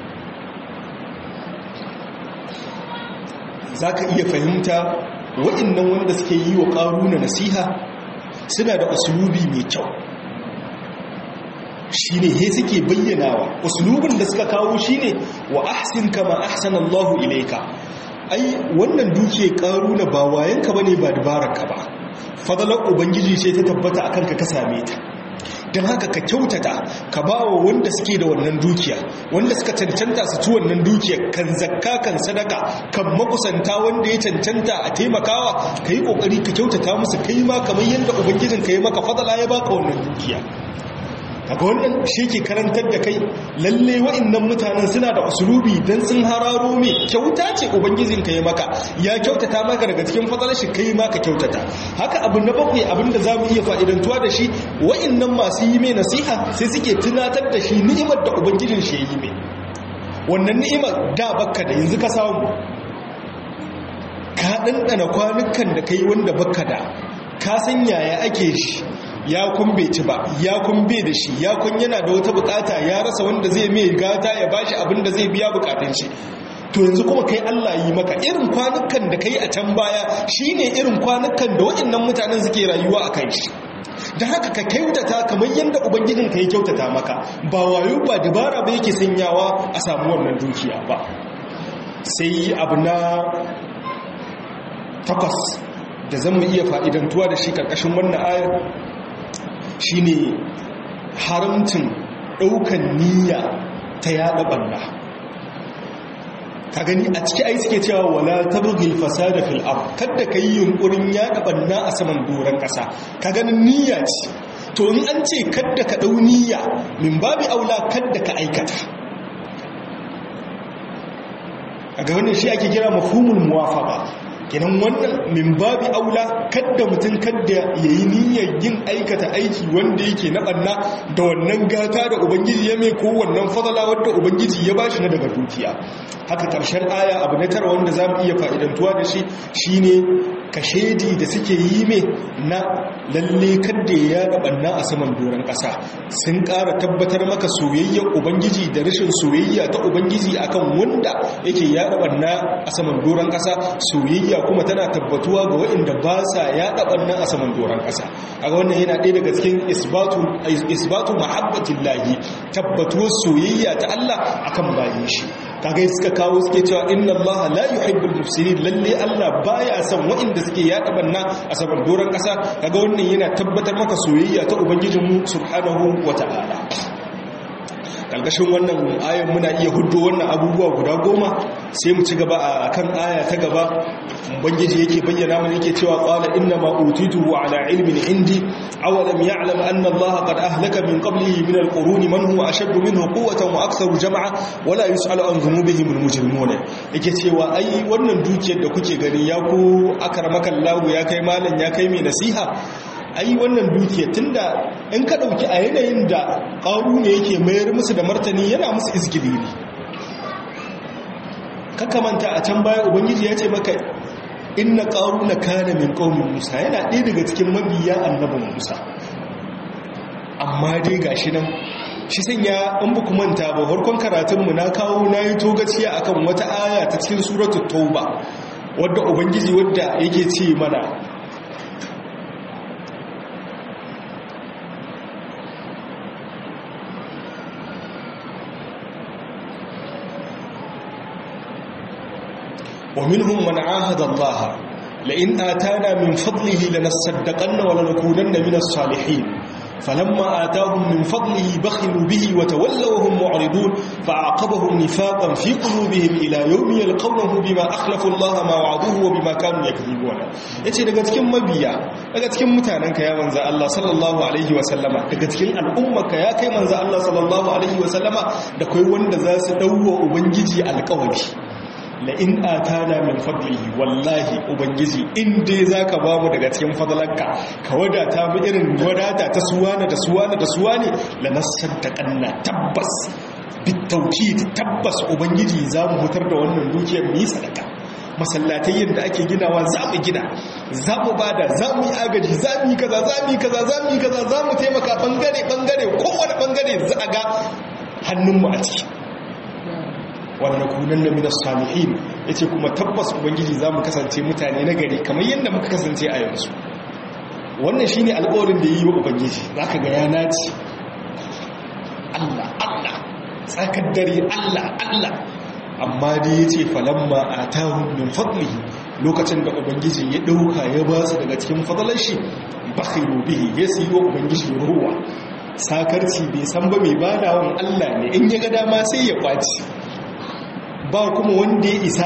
za ka iya fahimta waɗannan wanda suke yi wa ƙaruna nasiha suna da usulubi mai kyau shi ne he suke bayyanawa usulubin da suka kawo shi ne wa ahsin kama ahsan Allahu ilaika ai wannan duke karuna ba wayanka bane ba dabararka ba fadalar ubangiji ce ta tabbata akan ka ka same ta don haka ka kyautata ka ba wa wanda suke da wannan dukiya wanda suka cancanta su ci wannan dukiya kan zakka kan sadaka kan makusanta wanda ya cancanta a taimakawa ka yi kokari ka kyautata musu kai ma kamar yadda ubangijin ka yi maka fadala ya baka wannan dukiya kaga wannan shi ke karantar da kai lalle wa'annan mutanen suna da usulubi dan sun hararo me kyauta ce ubangijin ka ya maka ya kyautata maka daga cikin fadalar shi kai ma ka kyautata haka abu na bakwai abin da zamu iya fa'idantuwa da shi wa'annan masu yi mai nasiha sai suke tunatar da shi ni'imar da ubangijin shi ya yi mai wannan ni'imar da bakka da yanzu ka samu ka ɗanɗana kwanukan da kai wanda bakka da ka san yaya ake shi ya kun bai ci ba ya kun bai da shi ya kun yana da wata bukata ya rasa wanda zai mai gata ya bashi abin da zai biya bukatun shi to yanzu kuma kai Allah yi maka irin kwanukan da kai a can baya shine irin kwanukan da waɗannan mutanen suke rayuwa a kan shi da haka ka kyautata kamar yadda ubangijin ka ya kyautata maka ba wayo ba dabara ba yake sanyawa a samu wannan dukiya ba sai abu na takwas da zan mu iya fa'idantuwa da shi karkashin wannan ayar shine haramcin ɗaukan niyya ta yada ɓanna ka gani a ciki ai suke cewa wala tabghil fasada fil ard kada kai yunkurin yada ɓanna a saman doron ƙasa ka ganin niyya ce to in an ce kada ka ɗau niyya min babi aula kada ka aikata a ga wannan shi ake kira mafhumul muwafaqa kenan wannan min babi aula kadda mutum kadda ya yi niyyar yin aikata aiki wanda yake na ɓanna da wannan gata da ubangiji ya mai ko wannan fadala wadda ubangiji ya bashi na daga dukiya haka ƙarshen aya abu na tara wanda za mu iya fa'idantuwa da shi shine kashedi da suke yi mai na lalle kadda ya yada ɓanna a saman doron ƙasa sun ƙara tabbatar maka soyayyar ubangiji da rashin soyayya ta ubangiji akan wanda yake yada ɓanna a saman doron ƙasa soyayya kuma tana tabbatuwa ga waɗanda ba sa yaɗa ɓannan a saman doron ƙasa a ga wannan yana ɗaya daga cikin isbatu mahabbatin lahi tabbatuwar soyayya ta Allah akan bayan shi kaga suka kawo suke cewa inna Allah la yuhibbul mufsidin lalle Allah baya son waɗanda suke yaɗa ɓanna a saman doron ƙasa kaga wannan yana tabbatar maka soyayya ta ubangijinmu subhanahu wata'ala ƙarƙashin wannan ayan muna iya hudu wannan abubuwa guda goma sai mu ci gaba a kan aya ta gaba ubangiji yake bayyana mana yake cewa qala inna ma utituhu ala ilmin indi awalam ya'lam anna allaha qad ahlaka min qablihi min alquruni man huwa ashaddu minhu quwwatan wa aktharu jam'a wala yus'alu an dhunubihim almujrimun yake cewa ai wannan dukiyar da kuke gani ya ku akarmakallahu ya kai malam ya kai mai nasiha ai wannan dukiya tunda in ka dauki a yanayin da ƙaru ne yake mayar musu da martani yana musu izgili ne kakamanta a can baya ubangiji ya ce maka inna ƙaru na kana min ƙaunin musa yana ɗaya daga cikin mabiya annabin musa amma dai gashi nan shi sanya in ba ku manta ba farkon karatunmu na kawo na yi togaciya akan wata aya ta cikin suratul tauba wadda ubangiji wadda yake ce mana ومنهم من عاهد الله لئن آتانا من فضله لنصدقن ولنكونن من الصالحين فلما آتاهم من فضله بخلوا به وتولوا وهم معرضون فأعقبهم نفاقا في قلوبهم إلى يوم يلقونه بما أخلفوا الله ما وعدوه وبما كانوا يكذبون yace daga cikin mabiya daga cikin mutanenka ya manzo Allah sallallahu alaihi wa sallama daga cikin al'ummarka ya kai manzo Allah sallallahu alaihi wa sallama da kai wanda za su dawo ubangiji alƙawari la'in atana min fadlihi wallahi ubangiji in dai za ka ba mu daga cikin fadlanka ka wadata mu irin wadata ta suwana da suwana da suwane la nasaddaqanna tabbas bitauki tabbas ubangiji za mu hutar da wannan dukiyar mu yi sadaka masallatai yadda ake ginawa za mu gina za mu bada za mu yi agaji za mu yi kaza za mu yi kaza za mu yi kaza za mu taimaka bangare bangare kowane bangare za a ga hannunmu a ciki wannan kunan na minas salihin ya ce kuma tabbas ubangiji za mu kasance mutane na gari kamar yadda muka kasance a yanzu wannan shi ne alkawarin da yi wa ubangiji za ka ga ya naci allah allah tsakar dare allah allah amma da ya ce falamma a tahun min fadlihi lokacin da ubangiji ya ɗauka ya ba su daga cikin fadalar shi bakhiru bihi ya siyi wa ubangiji ruwa sakarci bai san ba mai badawan allah ne in ya ga dama sai ya kwaci ba kuma wanda ya isa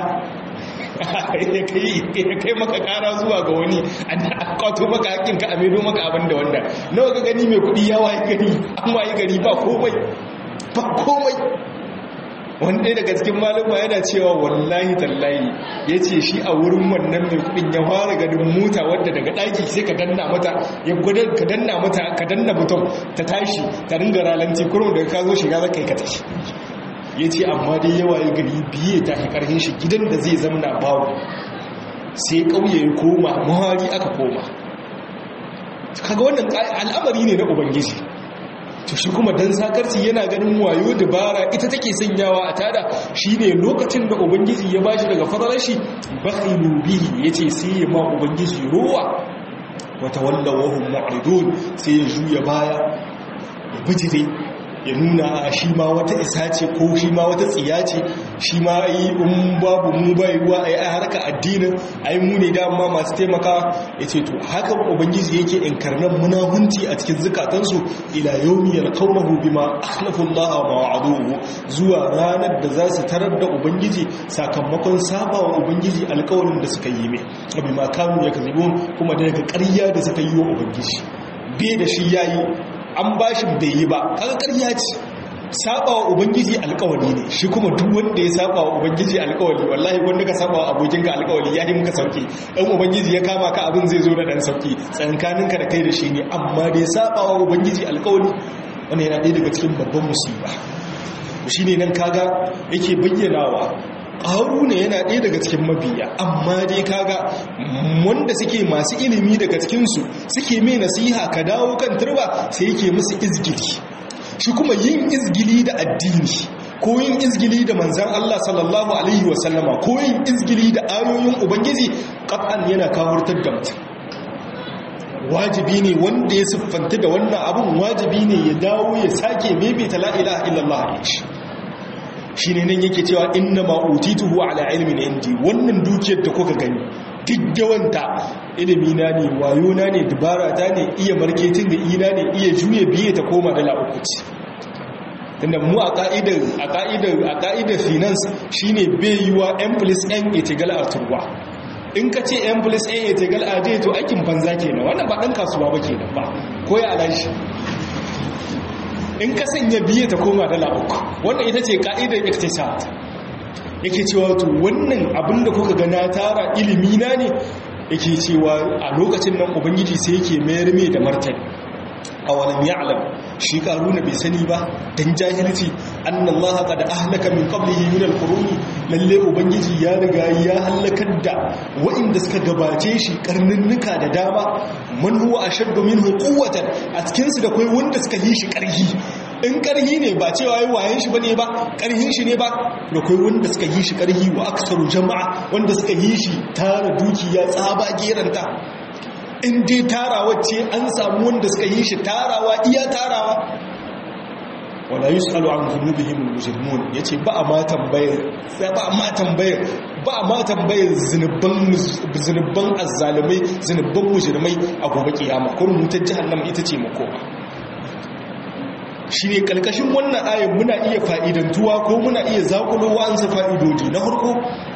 ya kai maka kara zuwa ga wani a kwato maka hakinka a maido maka abin da wanda nawa ga gani mai kudi ya waye gari an waye gari ba komai ba komai wanda daga cikin malama yana cewa wallahi tallahi ya ce shi a wurin wannan mai kudin ya fara ganin mota wadda daga daki sai ka danna mata ya gudar ka danna mata ka danna mutum ta tashi ta ringa ralanti kurum da ka zo shiga za ka yi ka tashi ya ce amma dai yawa ya gari biye ta fi ƙarfin shi gidan da zai zamana babu sai ƙauye ya koma mahari aka koma kaga wannan al'amari ne na ubangiji to shi kuma dan sakarci yana ganin wayo dabara ita take sanyawa a tada shine lokacin da ubangiji ya bashi daga fadalar shi bakhilu bihi yace sai ya ma ubangiji ruwa wa tawallaw hum mu'ridun sai ya juya baya ya bijire ya nuna a shi ma wata isa ce ko shi ma wata tsiya ce shi ma yi in babu mu bai ruwa a yi a harka addinin a yi mu ne dama masu taimaka ya ce to haka ubangiji yake inkarnan munahunci a cikin zukatansu ila yaumi yalqawnahu bima akhlafu Allah wa wa'aduhu zuwa ranar da za su tarar da ubangiji sakamakon saba wa ubangiji alƙawarin da suka yi mai bima kanu yakzibun kuma daga ƙarya da suka yi wa ubangiji bai da shi yayi an ba shi bai yi ba kaga ƙarya ce saba wa ubangiji alƙawari ne shi kuma duk wanda ya saba wa ubangiji alƙawari wallahi wanda ka saba wa abokinka alƙawari ya yi muka sauki dan ubangiji ya kama ka abin zai zo da dan sauki tsankaninka da kai da shi ne amma dai saba wa ubangiji alƙawari wannan yana ɗaya daga cikin babban musiba shi ne nan kaga yake bayyanawa ƙaru ne yana ɗaya daga cikin mabiya amma dai kaga wanda suke masu ilimi daga cikinsu suke mai nasiha ka dawo kan turba sai yake musu izgili shi kuma yin izgili da addini ko yin izgili da manzan Allah sallallahu alaihi wasallama ko yin izgili da ayoyin ubangiji ƙaf'an yana kawartar da mutum wajibi ne wanda ya siffanta da wannan abin wajibi ne ya dawo ya sake maimaita la'ilaha illallah a shi shi ne nan yake cewa inna ma'utituhu ala ilmin indi wannan dukiyar da kuka gani gaggawanta ilimi na ne wayo na ne dubara ta ne iya marketing da ina ne iya juye biye ta koma dala uku ce tunda mu a ka'idar a ka'idar a ka'idar finance shine bai yiwa n plus n equal a turwa in ka ce n plus n equal a j to aikin banza kenan wannan ba dan kasuwa ba kenan ba ko ya alashi in ka sanya biye ta koma dala uku wannan ita ce ka'idar iktisad yake cewa to wannan abin da kuka ga na tara ilimi na ne yake cewa a lokacin nan ubangiji sai yake mayar mai da martani awalam ya'lam shi karuna bai sani ba dan jahilci annallaha qad ahlaka min qablihi min alquruni lalle ubangiji ya riga ya halakar da wa'inda suka gabace shi karninnuka da dama man huwa ashaddu minhu quwwatan a cikin su da kai wanda suka yi shi karhi in karhi ne ba cewa yi wayan shi bane ba karhin shi ne ba da kai wanda suka yi shi karhi wa aksaru jama'a wanda suka yi shi tara dukiya tsaba geranta in dai tarawa ce an samu wanda suka yi shi tarawa iya tarawa wala yusalu an dhunubihim almujrimun yace ba a ma tambayar ba a ma tambayar ba a ma tambayar zinuban zinuban azzalimai zinuban mujrimai a gobe kiyama kurin mutar jahannama ita ce makoma shine kalkashin wannan ayin muna iya fa'idantuwa ko muna iya zakulo wa'ansu fa'idodi na farko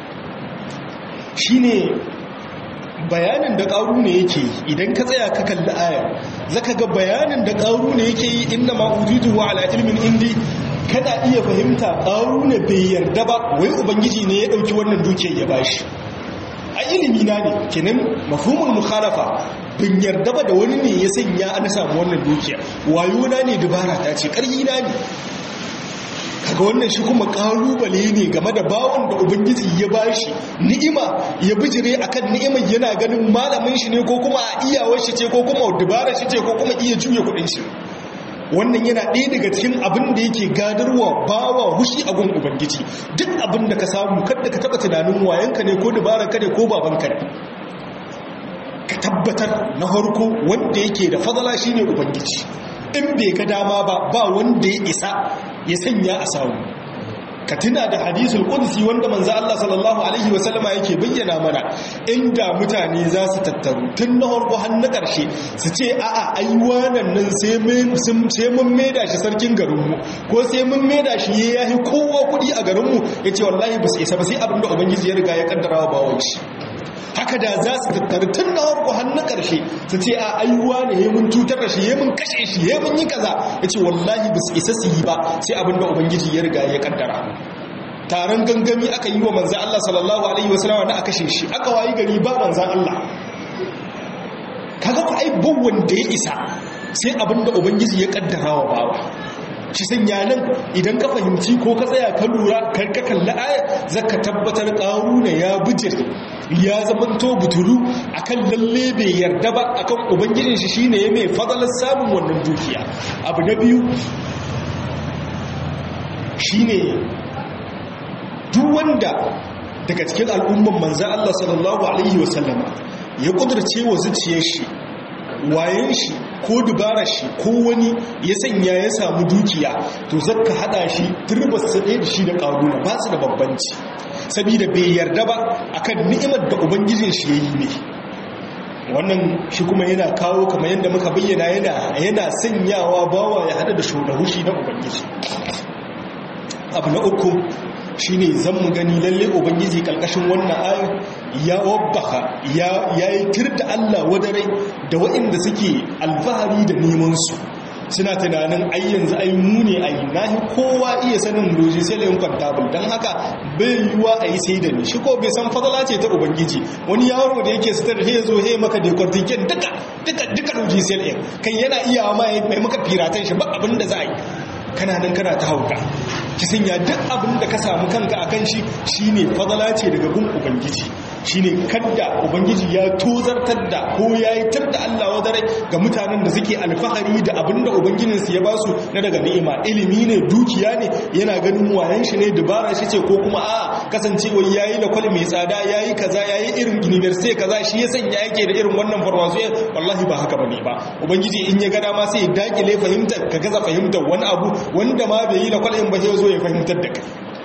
shine bayanin da ƙaru ne yake yi idan ka tsaya ka kalli ayar zaka ga bayanin da ƙaru ne yake yi inna ma ujidu wa ala ilmin indi kana iya fahimta ƙaru ne bai yarda ba wai ubangiji ne ya ɗauki wannan dukiyar ya bashi a ilimi na ne kenan mafhumul mukhalafa bin yarda ba da wani ne ya sanya an samu wannan dukiyar wayo na ne dubara ta ce ƙarfi na ne kaga wannan shi kuma kalubale ne game da bawon da ubangiji ya bashi ni'ima ya bijire akan ni'imar yana ganin malamin shi ne ko kuma a iyawar shi ce ko kuma dubara shi ce ko kuma iya juya kudin shi wannan yana ɗaya daga cikin abin da yake gadarwa bawa hushi a gun ubangiji duk abin da ka samu kada ka taba tunanin wayanka ne ko dubara ka ne ko babanka ne ka tabbatar na harko wanda yake da fadala shine ubangiji in bai ga dama ba ba wanda ya isa ya sanya a samu ka tuna da hadisul qudsi wanda manzo Allah sallallahu alaihi wasallama yake bayyana mana inda mutane za su tattaru tun na farko har na karshe su ce a'a ai wannan nan sai mun sai mun maida shi sarkin garinmu ko sai mun maida shi yayi kowa kudi a garinmu yace wallahi ba su isa ba sai abinda ubangiji ya riga ya kaddara wa bawon shi haka da za su tattara tun na harko hannun ƙarshe su ce a aiwa ne ya mun cutar da shi ya mun kashe shi ya mun yi kaza ya ce wallahi ba su isa su yi ba sai abin da ubangiji ya riga ya kaddara taron gangami aka yi wa manzan Allah sallallahu alaihi wasallam na aka kashe shi aka wayi gari ba manzan Allah kaga ku ai wanda ya isa sai abin da ubangiji ya kaddara wa bawa shi sanya nan idan ka fahimci ko ka tsaya ka lura kar ka kalli aya zaka tabbatar ƙaruna ya bijir ya zamanto buturu akan lalle bai yarda ba akan ubangijin shi shine ya mai fadalar samun wannan dukiya abu na biyu shine duk wanda daga cikin al'umman manzan Allah sallallahu alaihi wasallama ya kudurce wa zuciyar shi wayan shi ko dubara shi ko wani ya sanya ya samu dukiya to zaka hada shi turbas sa da shi da karuna ba su da babbanci saboda bai yarda ba akan ni'imar da ubangijin shi yayi ne wannan shi kuma yana kawo kamar yadda muka bayyana yana yana sanyawa bawa ya hada da shugabushi na ubangiji abu na uku shine zan mu gani lalle ubangiji kalkashin wannan ayar ya wabbaha ya yi tirda Allah wadarai da waɗanda suke alfahari da neman su suna tunanin ai yanzu ai mu ne ai nahi kowa iya sanin loji sai layin kwantabul don haka bai yiwuwa a yi sai da ni shi ko bai san fadala ce ta ubangiji wani yaro da yake sitar he zo he maka da kwartiken duka duka duka loji sai layin kan yana iya ma mai maka firatan shi ba abin da za a yi kana nan kana ta hauka ki sanya duk abin da ka samu kanka a kan shi shine fadala ce daga gun ubangiji shine kadda ubangiji ya tozartar da ko ya yi tar da Allah wadare ga mutanen da suke alfahari da abin da ubangijinsu ya ba su na daga ni'ima ilimi ne dukiya ne yana ganin wayan shi ne dubara shi ce ko kuma a kasancewa yayi lakwal mai tsada yayi kaza yayi irin university kaza shi ya sanya yake da irin wannan farmasu wallahi ba haka bane ba ubangiji in ya ga dama sai ya dakile fahimtar ka gaza fahimtar wani abu wanda ma bai yi lakwal in ba sai zo ya fahimtar da kai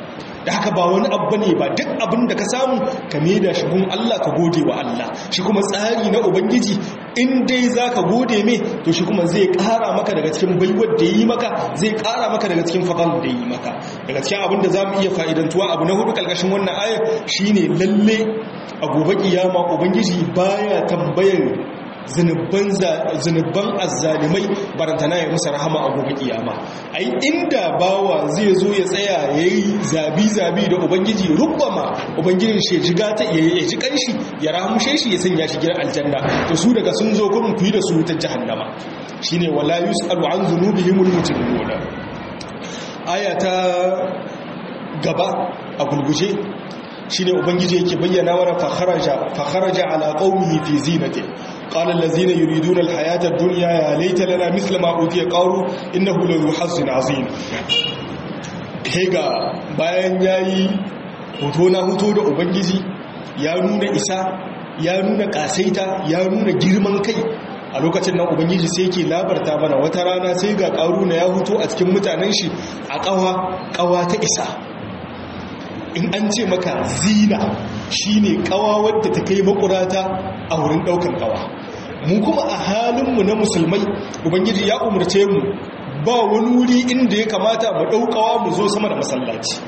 da haka ba wani abu ne ba duk abin da ka samu ka da shi gun Allah ka gode wa Allah shi kuma tsari na ubangiji in dai za ka gode mai to shi kuma zai kara maka daga cikin baiwar da yi maka zai kara maka daga cikin fadal da yi maka daga cikin abin da za mu iya fa'idantuwa abu na hudu kalkashin wannan ayar shine lalle a gobe kiyama ubangiji baya tambayar zunubban azzalimai barantana ya musa rahama a gobe kiyama ai inda bawa zai zo ya tsaya ya yi zabi-zabi da ubangiji rubbama ubangijin shi ya ji kanshi ya rahamshe shi ya sanya shi gidan aljanna to su daga sun zo kurin ku yi da su ta jahannama shine wala yus'alu an dhunubihimul mujrimuna aya ta gaba a gulguje shine ubangiji yake bayyana mana fa kharaja fa kharaja ala qaumihi fi zinati qala allazina yuriduna alhayata ad-dunya ya laita lana mithla ma utiya qaru innahu lahu hazzin azim hega bayan yayi hoto na hoto da ubangiji ya nuna isa ya nuna kasaita ya nuna girman kai a lokacin nan ubangiji sai yake labarta mana wata rana sai ga na ya hoto a cikin mutanen shi a kawa kawa ta isa in an ce maka zina shine kawa wadda ta kai makurata a wurin daukan kawa mu kuma a halinmu na musulmai ubangiji ya umarce mu ba wani wuri inda ya kamata mu daukawa mu zo sama da masallaci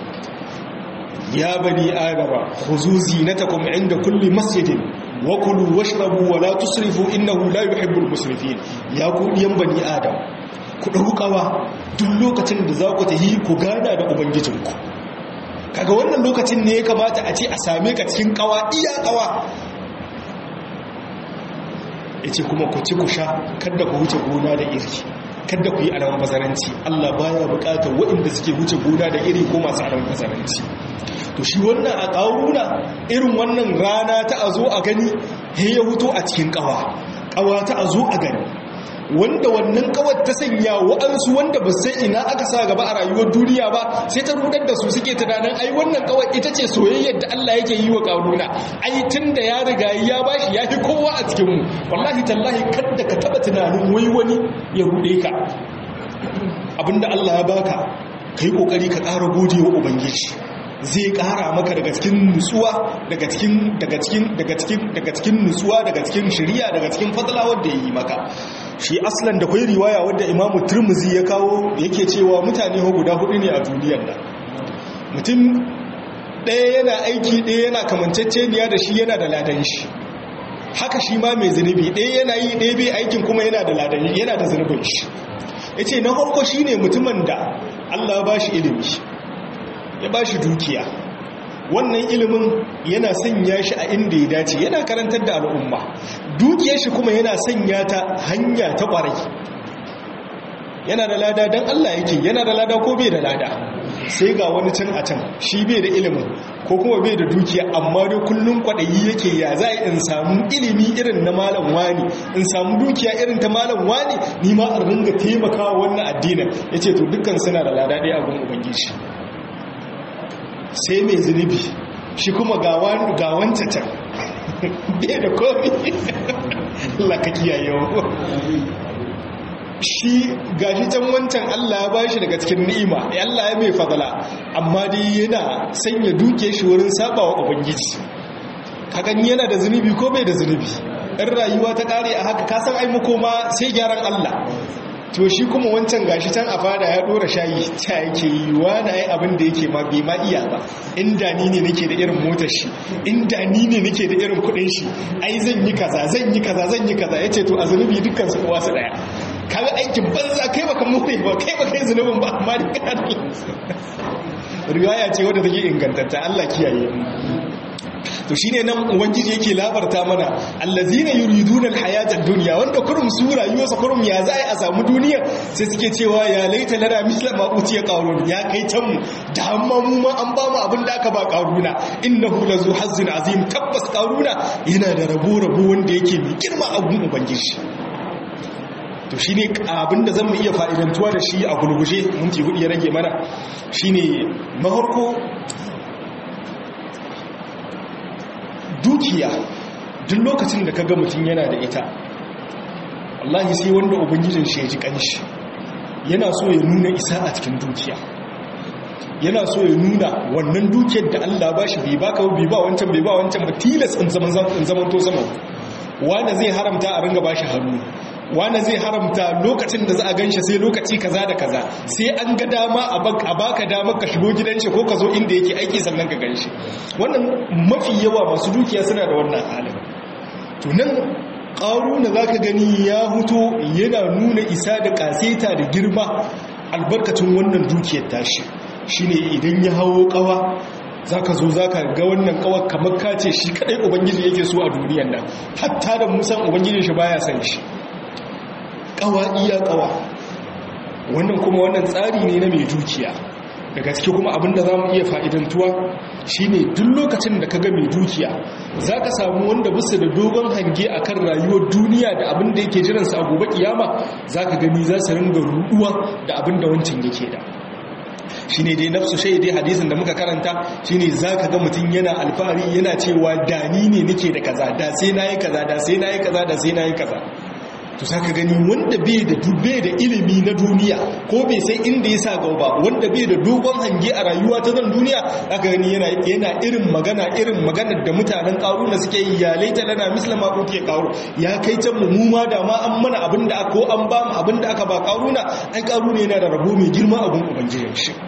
ya bani adama khuzu zinatakum inda kulli masjidin wa kulu washrabu wa la tusrifu innahu la yuhibbul musrifin ya ku diyan bani adam ku daukawa duk lokacin da za ku tahi ku gana da ubangijinku kaga wannan lokacin ne ya kamata a ce a same ka cikin kawa iya kawa ya ce kuma ku ci ku sha kada ku wuce gona da iri kada ku yi alamun bazaranci allah baya bukatar waɗanda suke wuce gona da iri ko masu alamun bazaranci to shi wannan a ƙaruna irin wannan rana ta a zo a gani ya huto a cikin kawa kawa ta a zo a gani wanda wannan kawar ta sanya wa'ansu wanda ba sai ina aka sa gaba a rayuwar duniya ba sai ta rudar da su suke tunanin ai wannan kawar ita ce soyayyar da Allah yake yi wa karuna ai tunda ya riga ya bashi ya fi kowa a cikin mu wallahi tallahi kada ka taba tunanin wai wani ya rude ka abinda Allah ya baka kai kokari ka ƙara gode wa ubangiji zai kara maka daga cikin nutsuwa daga cikin daga cikin daga cikin daga cikin nutsuwa daga cikin shari'a daga cikin fadla wanda yayi maka shi aslan da kai riwaya wanda Imam Tirmidhi ya kawo yake cewa mutane ho guda hudu ne a duniyar nan mutum ɗaya yana aiki ɗaya yana kamanceceniya da shi yana da ladan shi haka shi ma mai zunubi ɗaya yana yi ɗaya bai aikin kuma yana da ladan yana da zunubin shi yace na farko shine mutumin da Allah ba shi ilimi ya ba shi dukiya wannan ilimin yana sanya shi a inda ya dace yana karantar da al'umma dukiyar shi kuma yana sanya ta hanya ta kwarai yana da lada don Allah yake yana da lada ko bai da lada sai ga wani can a can shi bai da ilimin ko kuma bai da dukiya amma dai kullum kwaɗayi yake ya za in samu ilimi irin na malam wani in samu dukiya irin ta malam wani ni ma a ringa taimakawa wannan addinin ya ce to dukkan suna da lada ɗaya a gun ubangiji sai mai zunubi shi kuma ga wancan can bai da komi laka kiyaye shi gashi can wancan Allah ya bashi daga cikin ni'ima Allah ya mai fadala amma dai yana sanya duke shi wurin sabawa ubangiji kagan yana da zunubi ko bai da zunubi in rayuwa ta kare a haka kasan ai makoma sai gyaran Allah to shi kuma wancan gashi can a fada ya dora shayi ta yake yi wani ai abin da yake ma bai ma iya ba inda ni ne nake da irin motar shi inda ni ne nake da irin kudin shi ai zan yi kaza zan yi kaza zan yi kaza yace to a zunubi dukkan su kowa su daya kaga aikin banza kai baka more ba kai baka yi zunubin ba amma da kana riwaya ce wadda take ingantatta Allah kiyaye to shine nan ubangiji yake labarta mana allazina yuriduna alhayata ad-dunya wanda kurum su rayuwarsa kurum ya zai a samu duniya sai suke cewa ya laita lana misla ma utiya qarun ya kai can mu da amma mu ma an ba mu abin da aka ba qaruna innahu lazu hazzin azim tabbas qaruna yana da rabo rabo wanda yake mai girma a gun ubangiji to shine abin da zan iya fa'idantuwa da shi a gulguje minti hudu ya rage mana shine mahorko dukiya duk lokacin da kaga mutum yana da ita wallahi sai wanda ubangijin shi ya ji kanshi yana so ya nuna isa a cikin dukiya yana so ya nuna wannan dukiyar da Allah ba shi bai baka bai ba wancan bai ba wancan ba tilas in zaman in zaman to sama wanda zai haramta a ringa bashi hannu wanda zai haramta lokacin da za a ganshi sai lokaci kaza da kaza sai an ga dama a baka dama ka shigo gidan shi ko ka zo inda yake aiki sannan ka ganshi wannan mafi yawa masu dukiya suna da wannan halin to nan ƙaruna za ka gani ya huto yana nuna isa da ƙaseta da girma albarkacin wannan dukiyar tashi shine idan ya hawo ƙawa za ka zo za ka ga wannan ƙawar kamar kace shi kaɗai ubangiji yake so a duniyan nan hatta da musan ubangiji shi baya san shi ƙawa iya ƙawa wannan kuma wannan tsari ne na mai dukiya da gaske kuma abinda za mu iya fa'idantuwa shine duk lokacin da ka ga mai dukiya za ka samu wanda bisa da dogon hange a kan rayuwar duniya da abinda yake jiransa a gobe kiyama za ka gani za su ringa ruduwa da abinda wancan yake da shi ne dai nafsu shai dai hadisin da muka karanta shi ne za ka ga mutum yana alfahari yana cewa dani ne nake da kaza da sai na yi kaza da sai na yi kaza da sai na yi kaza to saka gani wanda bai da dubbe da ilimi na duniya ko bai sai inda ya sa gaba wanda bai da dogon hange a rayuwa ta zan duniya aka gani yana yana irin magana irin maganar da mutanen karuna suke yi ya laita lana mislama ko ke karu ya kai can mu ma da ma an mana abin da ko an ba mu abin da aka ba karuna ai karuna yana da rabo mai girma abin ubangijin shi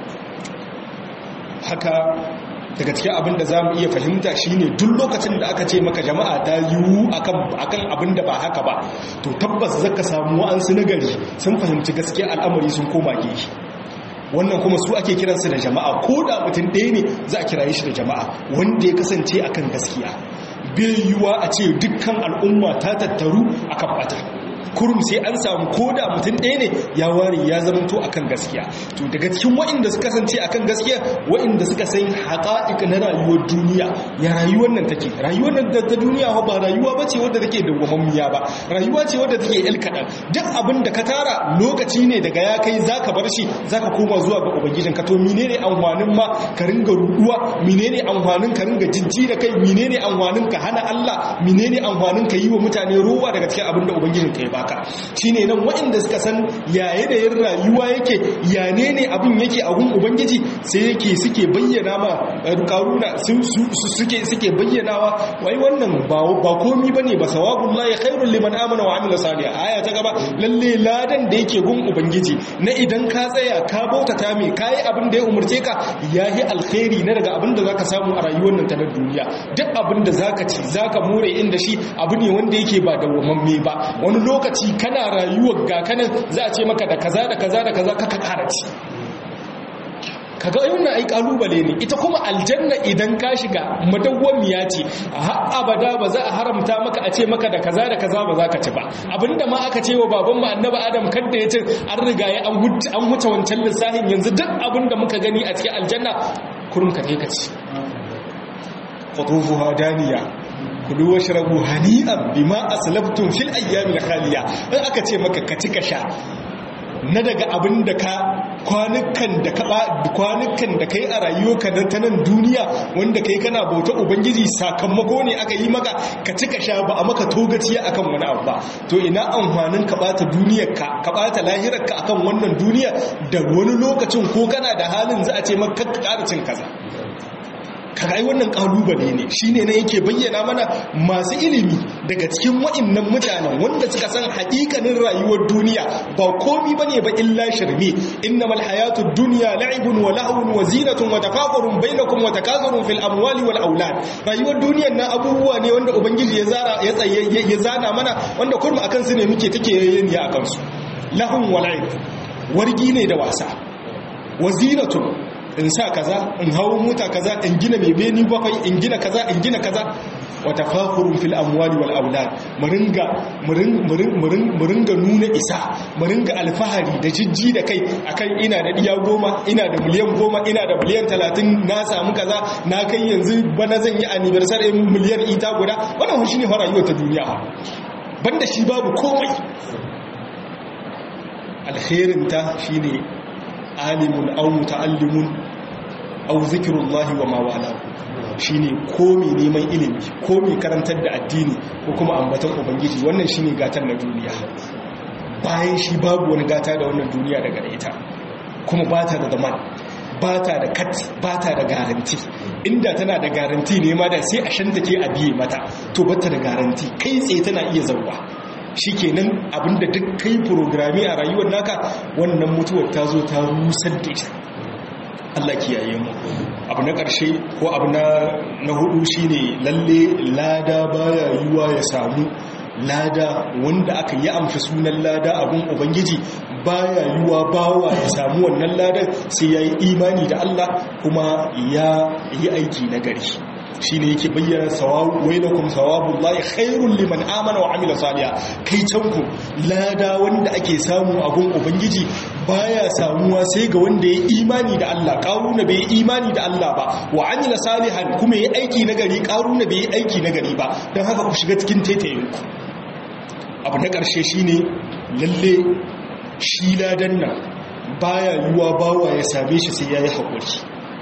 haka daga cikin abin da za mu iya fahimta shine duk lokacin da aka ce maka jama'a ta yiwu akan abin da ba haka ba to tabbas zaka samu wa'ansu nagari sun fahimci gaskiya al'amari sun koma gefe wannan kuma su ake kiransu da jama'a ko da mutum ɗaya ne za a kiraye shi da jama'a wanda ya kasance akan gaskiya bai yiwuwa a ce dukkan al'umma ta tattaru akan bata kurum sai an samu koda mutum ɗaya ne ya ware ya zamanto akan gaskiya to daga cikin waɗanda suka kasance akan gaskiya waɗanda suka san haƙa'iƙa na rayuwar duniya ya rayuwar nan take rayuwar nan ta duniya ba rayuwa ba ce wadda take dawwamammiya ba rayuwa ce wadda take el kaɗan duk abin da ka tara lokaci ne daga ya kai za ka bar shi za ka koma zuwa ga ubangijin ka to menene amfanin ma ka ringa ruɗuwa menene amfanin ka ringa jinji da kai menene amfanin ka hana Allah menene amfanin ka yi wa mutane ruwa daga cikin abin da ubangijin ka ya baka shine nan waɗanda suka san ya yanayin rayuwa yake ya ne ne abin yake a gun ubangiji sai yake suke bayyana ma karuna suke suke bayyanawa wai wannan ba komi bane ba sawabullahi khairul liman amana wa amila salihan aya ta gaba lalle ladan da yake gun ubangiji na idan ka tsaya ka bautata mai kayi abin da ya umurce ka yahi alkhairi na daga abin da zaka samu a rayuwar nan ta na duniya duk abin da zaka ci zaka more inda shi abu ne wanda yake ba dawwamamme ba wani lokaci kana rayuwar ga kanan za a ce maka da kaza da kaza da kaza kaka kara ci kaga wannan ai kalubale ne ita kuma aljanna idan ka shiga madawwamiya ce har abada ba za a haramta maka a ce maka da kaza da kaza ba za ka ci ba abinda ma aka ce wa baban mu annabi adam kanda ya ce an riga ya an huce wancan lissafin yanzu duk abinda muka gani a cikin aljanna kurum ka ka ci qutufuha daniya kulu washrabu hani'an bima aslaftum fil ayyamil khaliya in aka ce maka ka ci ka sha na daga abin da ka kwanukan da ka kwanukan da kai a rayuwarka na ta nan duniya wanda kai kana bauta ubangiji sakamako ne aka yi maka ka ci ka sha ba a maka togaciya akan wani abu ba to ina amfanin ka bata duniyar ka ka bata lahirar ka akan wannan duniya da wani lokacin ko kana da halin za a ce maka ka ƙara cin kaza kagai wannan kalubale ne shine ne yake bayyana mana masu ilimi daga cikin wa'annan mutanen wanda suka san haƙiƙanin rayuwar duniya ba komi bane ba illa shirme innamal hayatud dunya la'ibun wa lahwun wa zinatun wa tafaqurun bainakum wa takazurun fil amwali wal aulad rayuwar duniyar nan abubuwa ne wanda ubangiji ya zara ya tsaye ya zana mana wanda kurma akan su ne muke take yayin ya akan su lahun wa la'ib wargi ne da wasa wa zinatun in sa kaza in hawo mota kaza in gina mai beni bakwai in gina kaza in gina kaza wa tafakurun fil amwali wal aulad muringa muringa nuna isa muringa alfahari da jijji da kai akan ina da diya goma ina da miliyan goma ina da miliyan talatin na samu kaza na kai yanzu bana zan yi anniversary miliyan ita guda wannan shi ne rayuwar ta duniya banda shi babu komai alkhairinta shine alimun au muta'allimun au zikrullahi wa ma wala shine komi neman ilimi komi karantar da addini ko kuma ambaton ubangiji wannan shine gatar na duniya bayan shi babu wani gata da wannan duniya daga ita kuma ba ta da zaman ba ta da kat ba ta da garanti inda tana da garanti ne ma da sai a shanta ke a biye mata to ba ta da garanti kai tsaye tana iya zauwa shi kenan abinda duk kai programi a rayuwar naka wannan mutuwar ta zo ta rusar da ita Allah kiyaye mu abu na ƙarshe ko abu na hudu shine lalle lada baya yiwa ya samu lada wanda aka yi amshi sunan lada abun ubangiji baya yiwa bawa ya samu wannan ladan sai ya yi imani da Allah kuma ya yi aiki na gari shi ne yake bayyana wailakum sawabullahi khairul liman amana wa amila salihan kai canku lada wanda ake samu abun ubangiji baya samuwa sai ga wanda ya imani da Allah karuna bai imani da Allah ba wa amila salihan kuma ya aiki na gari karuna bai aiki na gari ba don haka ku shiga cikin taitayinku abu na ƙarshe shine lalle shi ladan nan baya yiwuwa bawa ya same shi sai ya yi haƙuri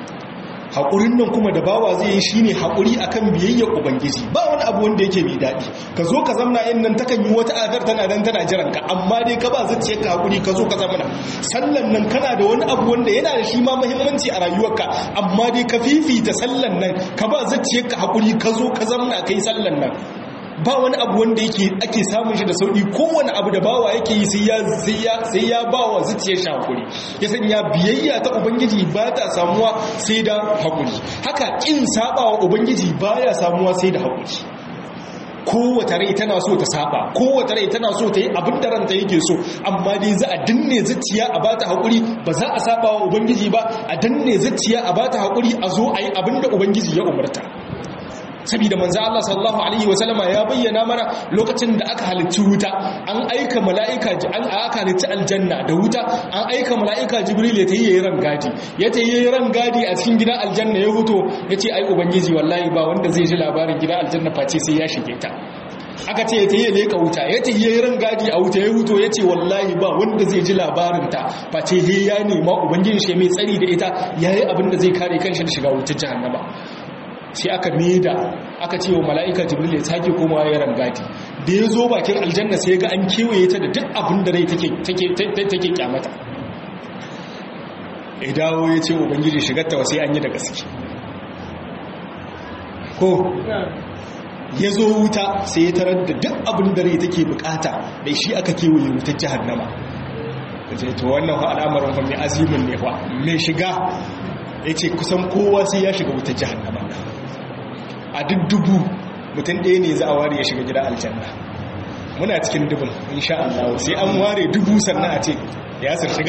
haƙurin nan kuma da bawa zai yi shine haƙuri akan biyayyar ubangiji ba wani abu wanda yake mai daɗi ka zo ka zamna yin nan takan yi wata adar tana nan tana jiran ka amma dai ka ba zuciya ka haƙuri ka zo ka zamna sallan nan kana da wani abu wanda yana da shi ma muhimmanci a rayuwarka amma dai ka fifita sallan nan ka ba zuciya ka haƙuri ka zo ka zamna kai sallan nan ba wani abu wanda yake ake samun shi da sauki kowane abu da bawa yake yi sai ya sai ya sai ya bawa zuciyar shi hakuri ya sanya biyayya ta ubangiji ba ta samuwa sai da hakuri haka kin sabawa ubangiji baya samuwa sai da hakuri kowace rai tana so ta saba kowace rai tana so ta yi abin da ranta yake so amma dai za a danne zuciya a bata hakuri ba za a saba wa ubangiji ba a danne zuciya a bata hakuri a zo a yi abin da ubangiji ya umarta saboda manzo Allah sallallahu alaihi wasallama ya bayyana mana lokacin da aka halicci wuta an aika mala'ika an aka halicci aljanna da wuta an aika mala'ika jibril ya tayi yayin rangadi ya tayi yayin rangadi a cikin gidan aljanna ya huto yace ai ubangiji wallahi ba wanda zai ji labarin gidan aljanna face sai ya shige ta aka ce ya tayi leka wuta ya tayi yayin rangadi a wuta ya huto yace wallahi ba wanda zai ji labarin ta face he ya nema ubangiji shi mai tsari da ita yayi abin da zai kare kanshi da shiga wutar jahannama sai aka neda aka ce wa mala'ika jibril ya sake komawa ya rangadi da ya zo bakin aljanna sai ga an kewaye ta da duk abin da rai take kyamata ya dawo ya ce ubangiji shigarta sai an yi da gaske ko ya zo wuta sai ya tarar da duk abin da rai take bukata da shi aka kewaye wutar jihannama ce to wannan al'amarin fa mai azimin ne fa mai shiga ya ce kusan kowa sai ya shiga wutar jihannama a duk dubu mutum ɗaya ne za a ware ya shiga gida aljanna muna cikin dubin insha Allah sai an ware dubu sannan a ce ya sir shiga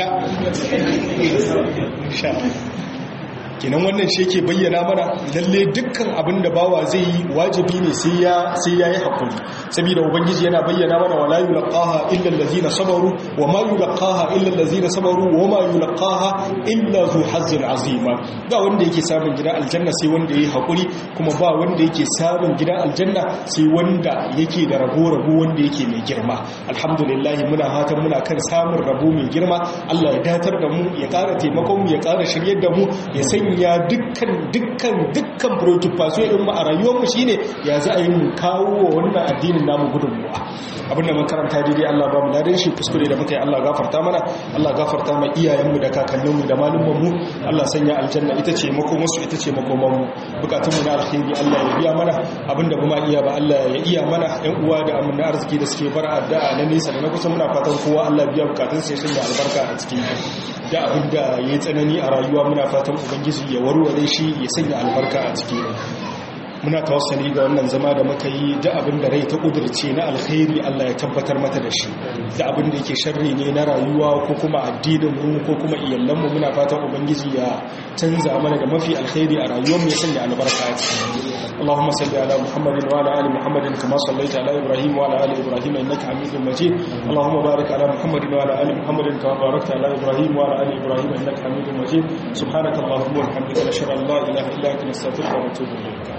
insha kinan wannan shi yake bayyana mana lalle dukkan abin da bawa zai yi wajibi ne sai ya sai yayi hakuri saboda ubangiji yana bayyana mana wala yulqaha illa allazina sabaru wa ma yulqaha illa allazina sabaru wa ma yulqaha illa zu hazzin azima ba wanda yake samun gidan aljanna sai wanda yayi hakuri kuma ba wanda yake samun gidan aljanna sai wanda yake da rabo rabo wanda yake mai girma alhamdulillah muna fatan muna kan samun rabo mai girma Allah ya datar da mu ya ƙara taimakon mu ya ƙara shiryar da mu ya sanya ya dukkan dukkan dukkan preoccupation din mu a rayuwar mu shine ya za a yi mu kawo wa wannan addinin namu gudunmuwa abinda mun karanta daidai Allah ba mu ladan shi kuskure da muka yi Allah gafarta mana Allah gafarta mai iyayen mu da kakannin mu da malumman mu Allah sanya aljanna ita ce makomar su ita ce makoman mu bukatun mu na alkhairi Allah ya biya mana abinda kuma iya ba Allah ya iya mana ɗan uwa da amana arziki da suke bar addu'a na nisa da na kusa muna fatan kowa Allah biya bukatun sa ya sanya albarka a cikin da abinda yayi tsanani a rayuwa muna fatan ubangiji ya warware shi ya sanya albarka a ciki muna tawassali ga wannan zama da muka yi da abin da rai ta kudurce na alkhairi Allah ya tabbatar mata da shi da abin da yake sharri ne na rayuwa ko kuma addinin mu ko kuma iyalan mu muna fatan ubangiji ya canza mana da mafi alkhairi a rayuwar mu ya sanya albarka a ciki اللهم صل على محمد وعلى ال محمد كما صليت على ابراهيم وعلى ال ابراهيم انك حميد مجيد اللهم بارك على محمد وعلى ال محمد كما باركت على ابراهيم وعلى ال ابراهيم انك حميد مجيد سبحانك اللهم وبحمدك نشهد ان لا اله الا انت نستغفرك ونتوب اليك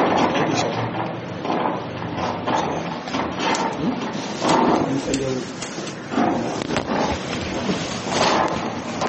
Thank you.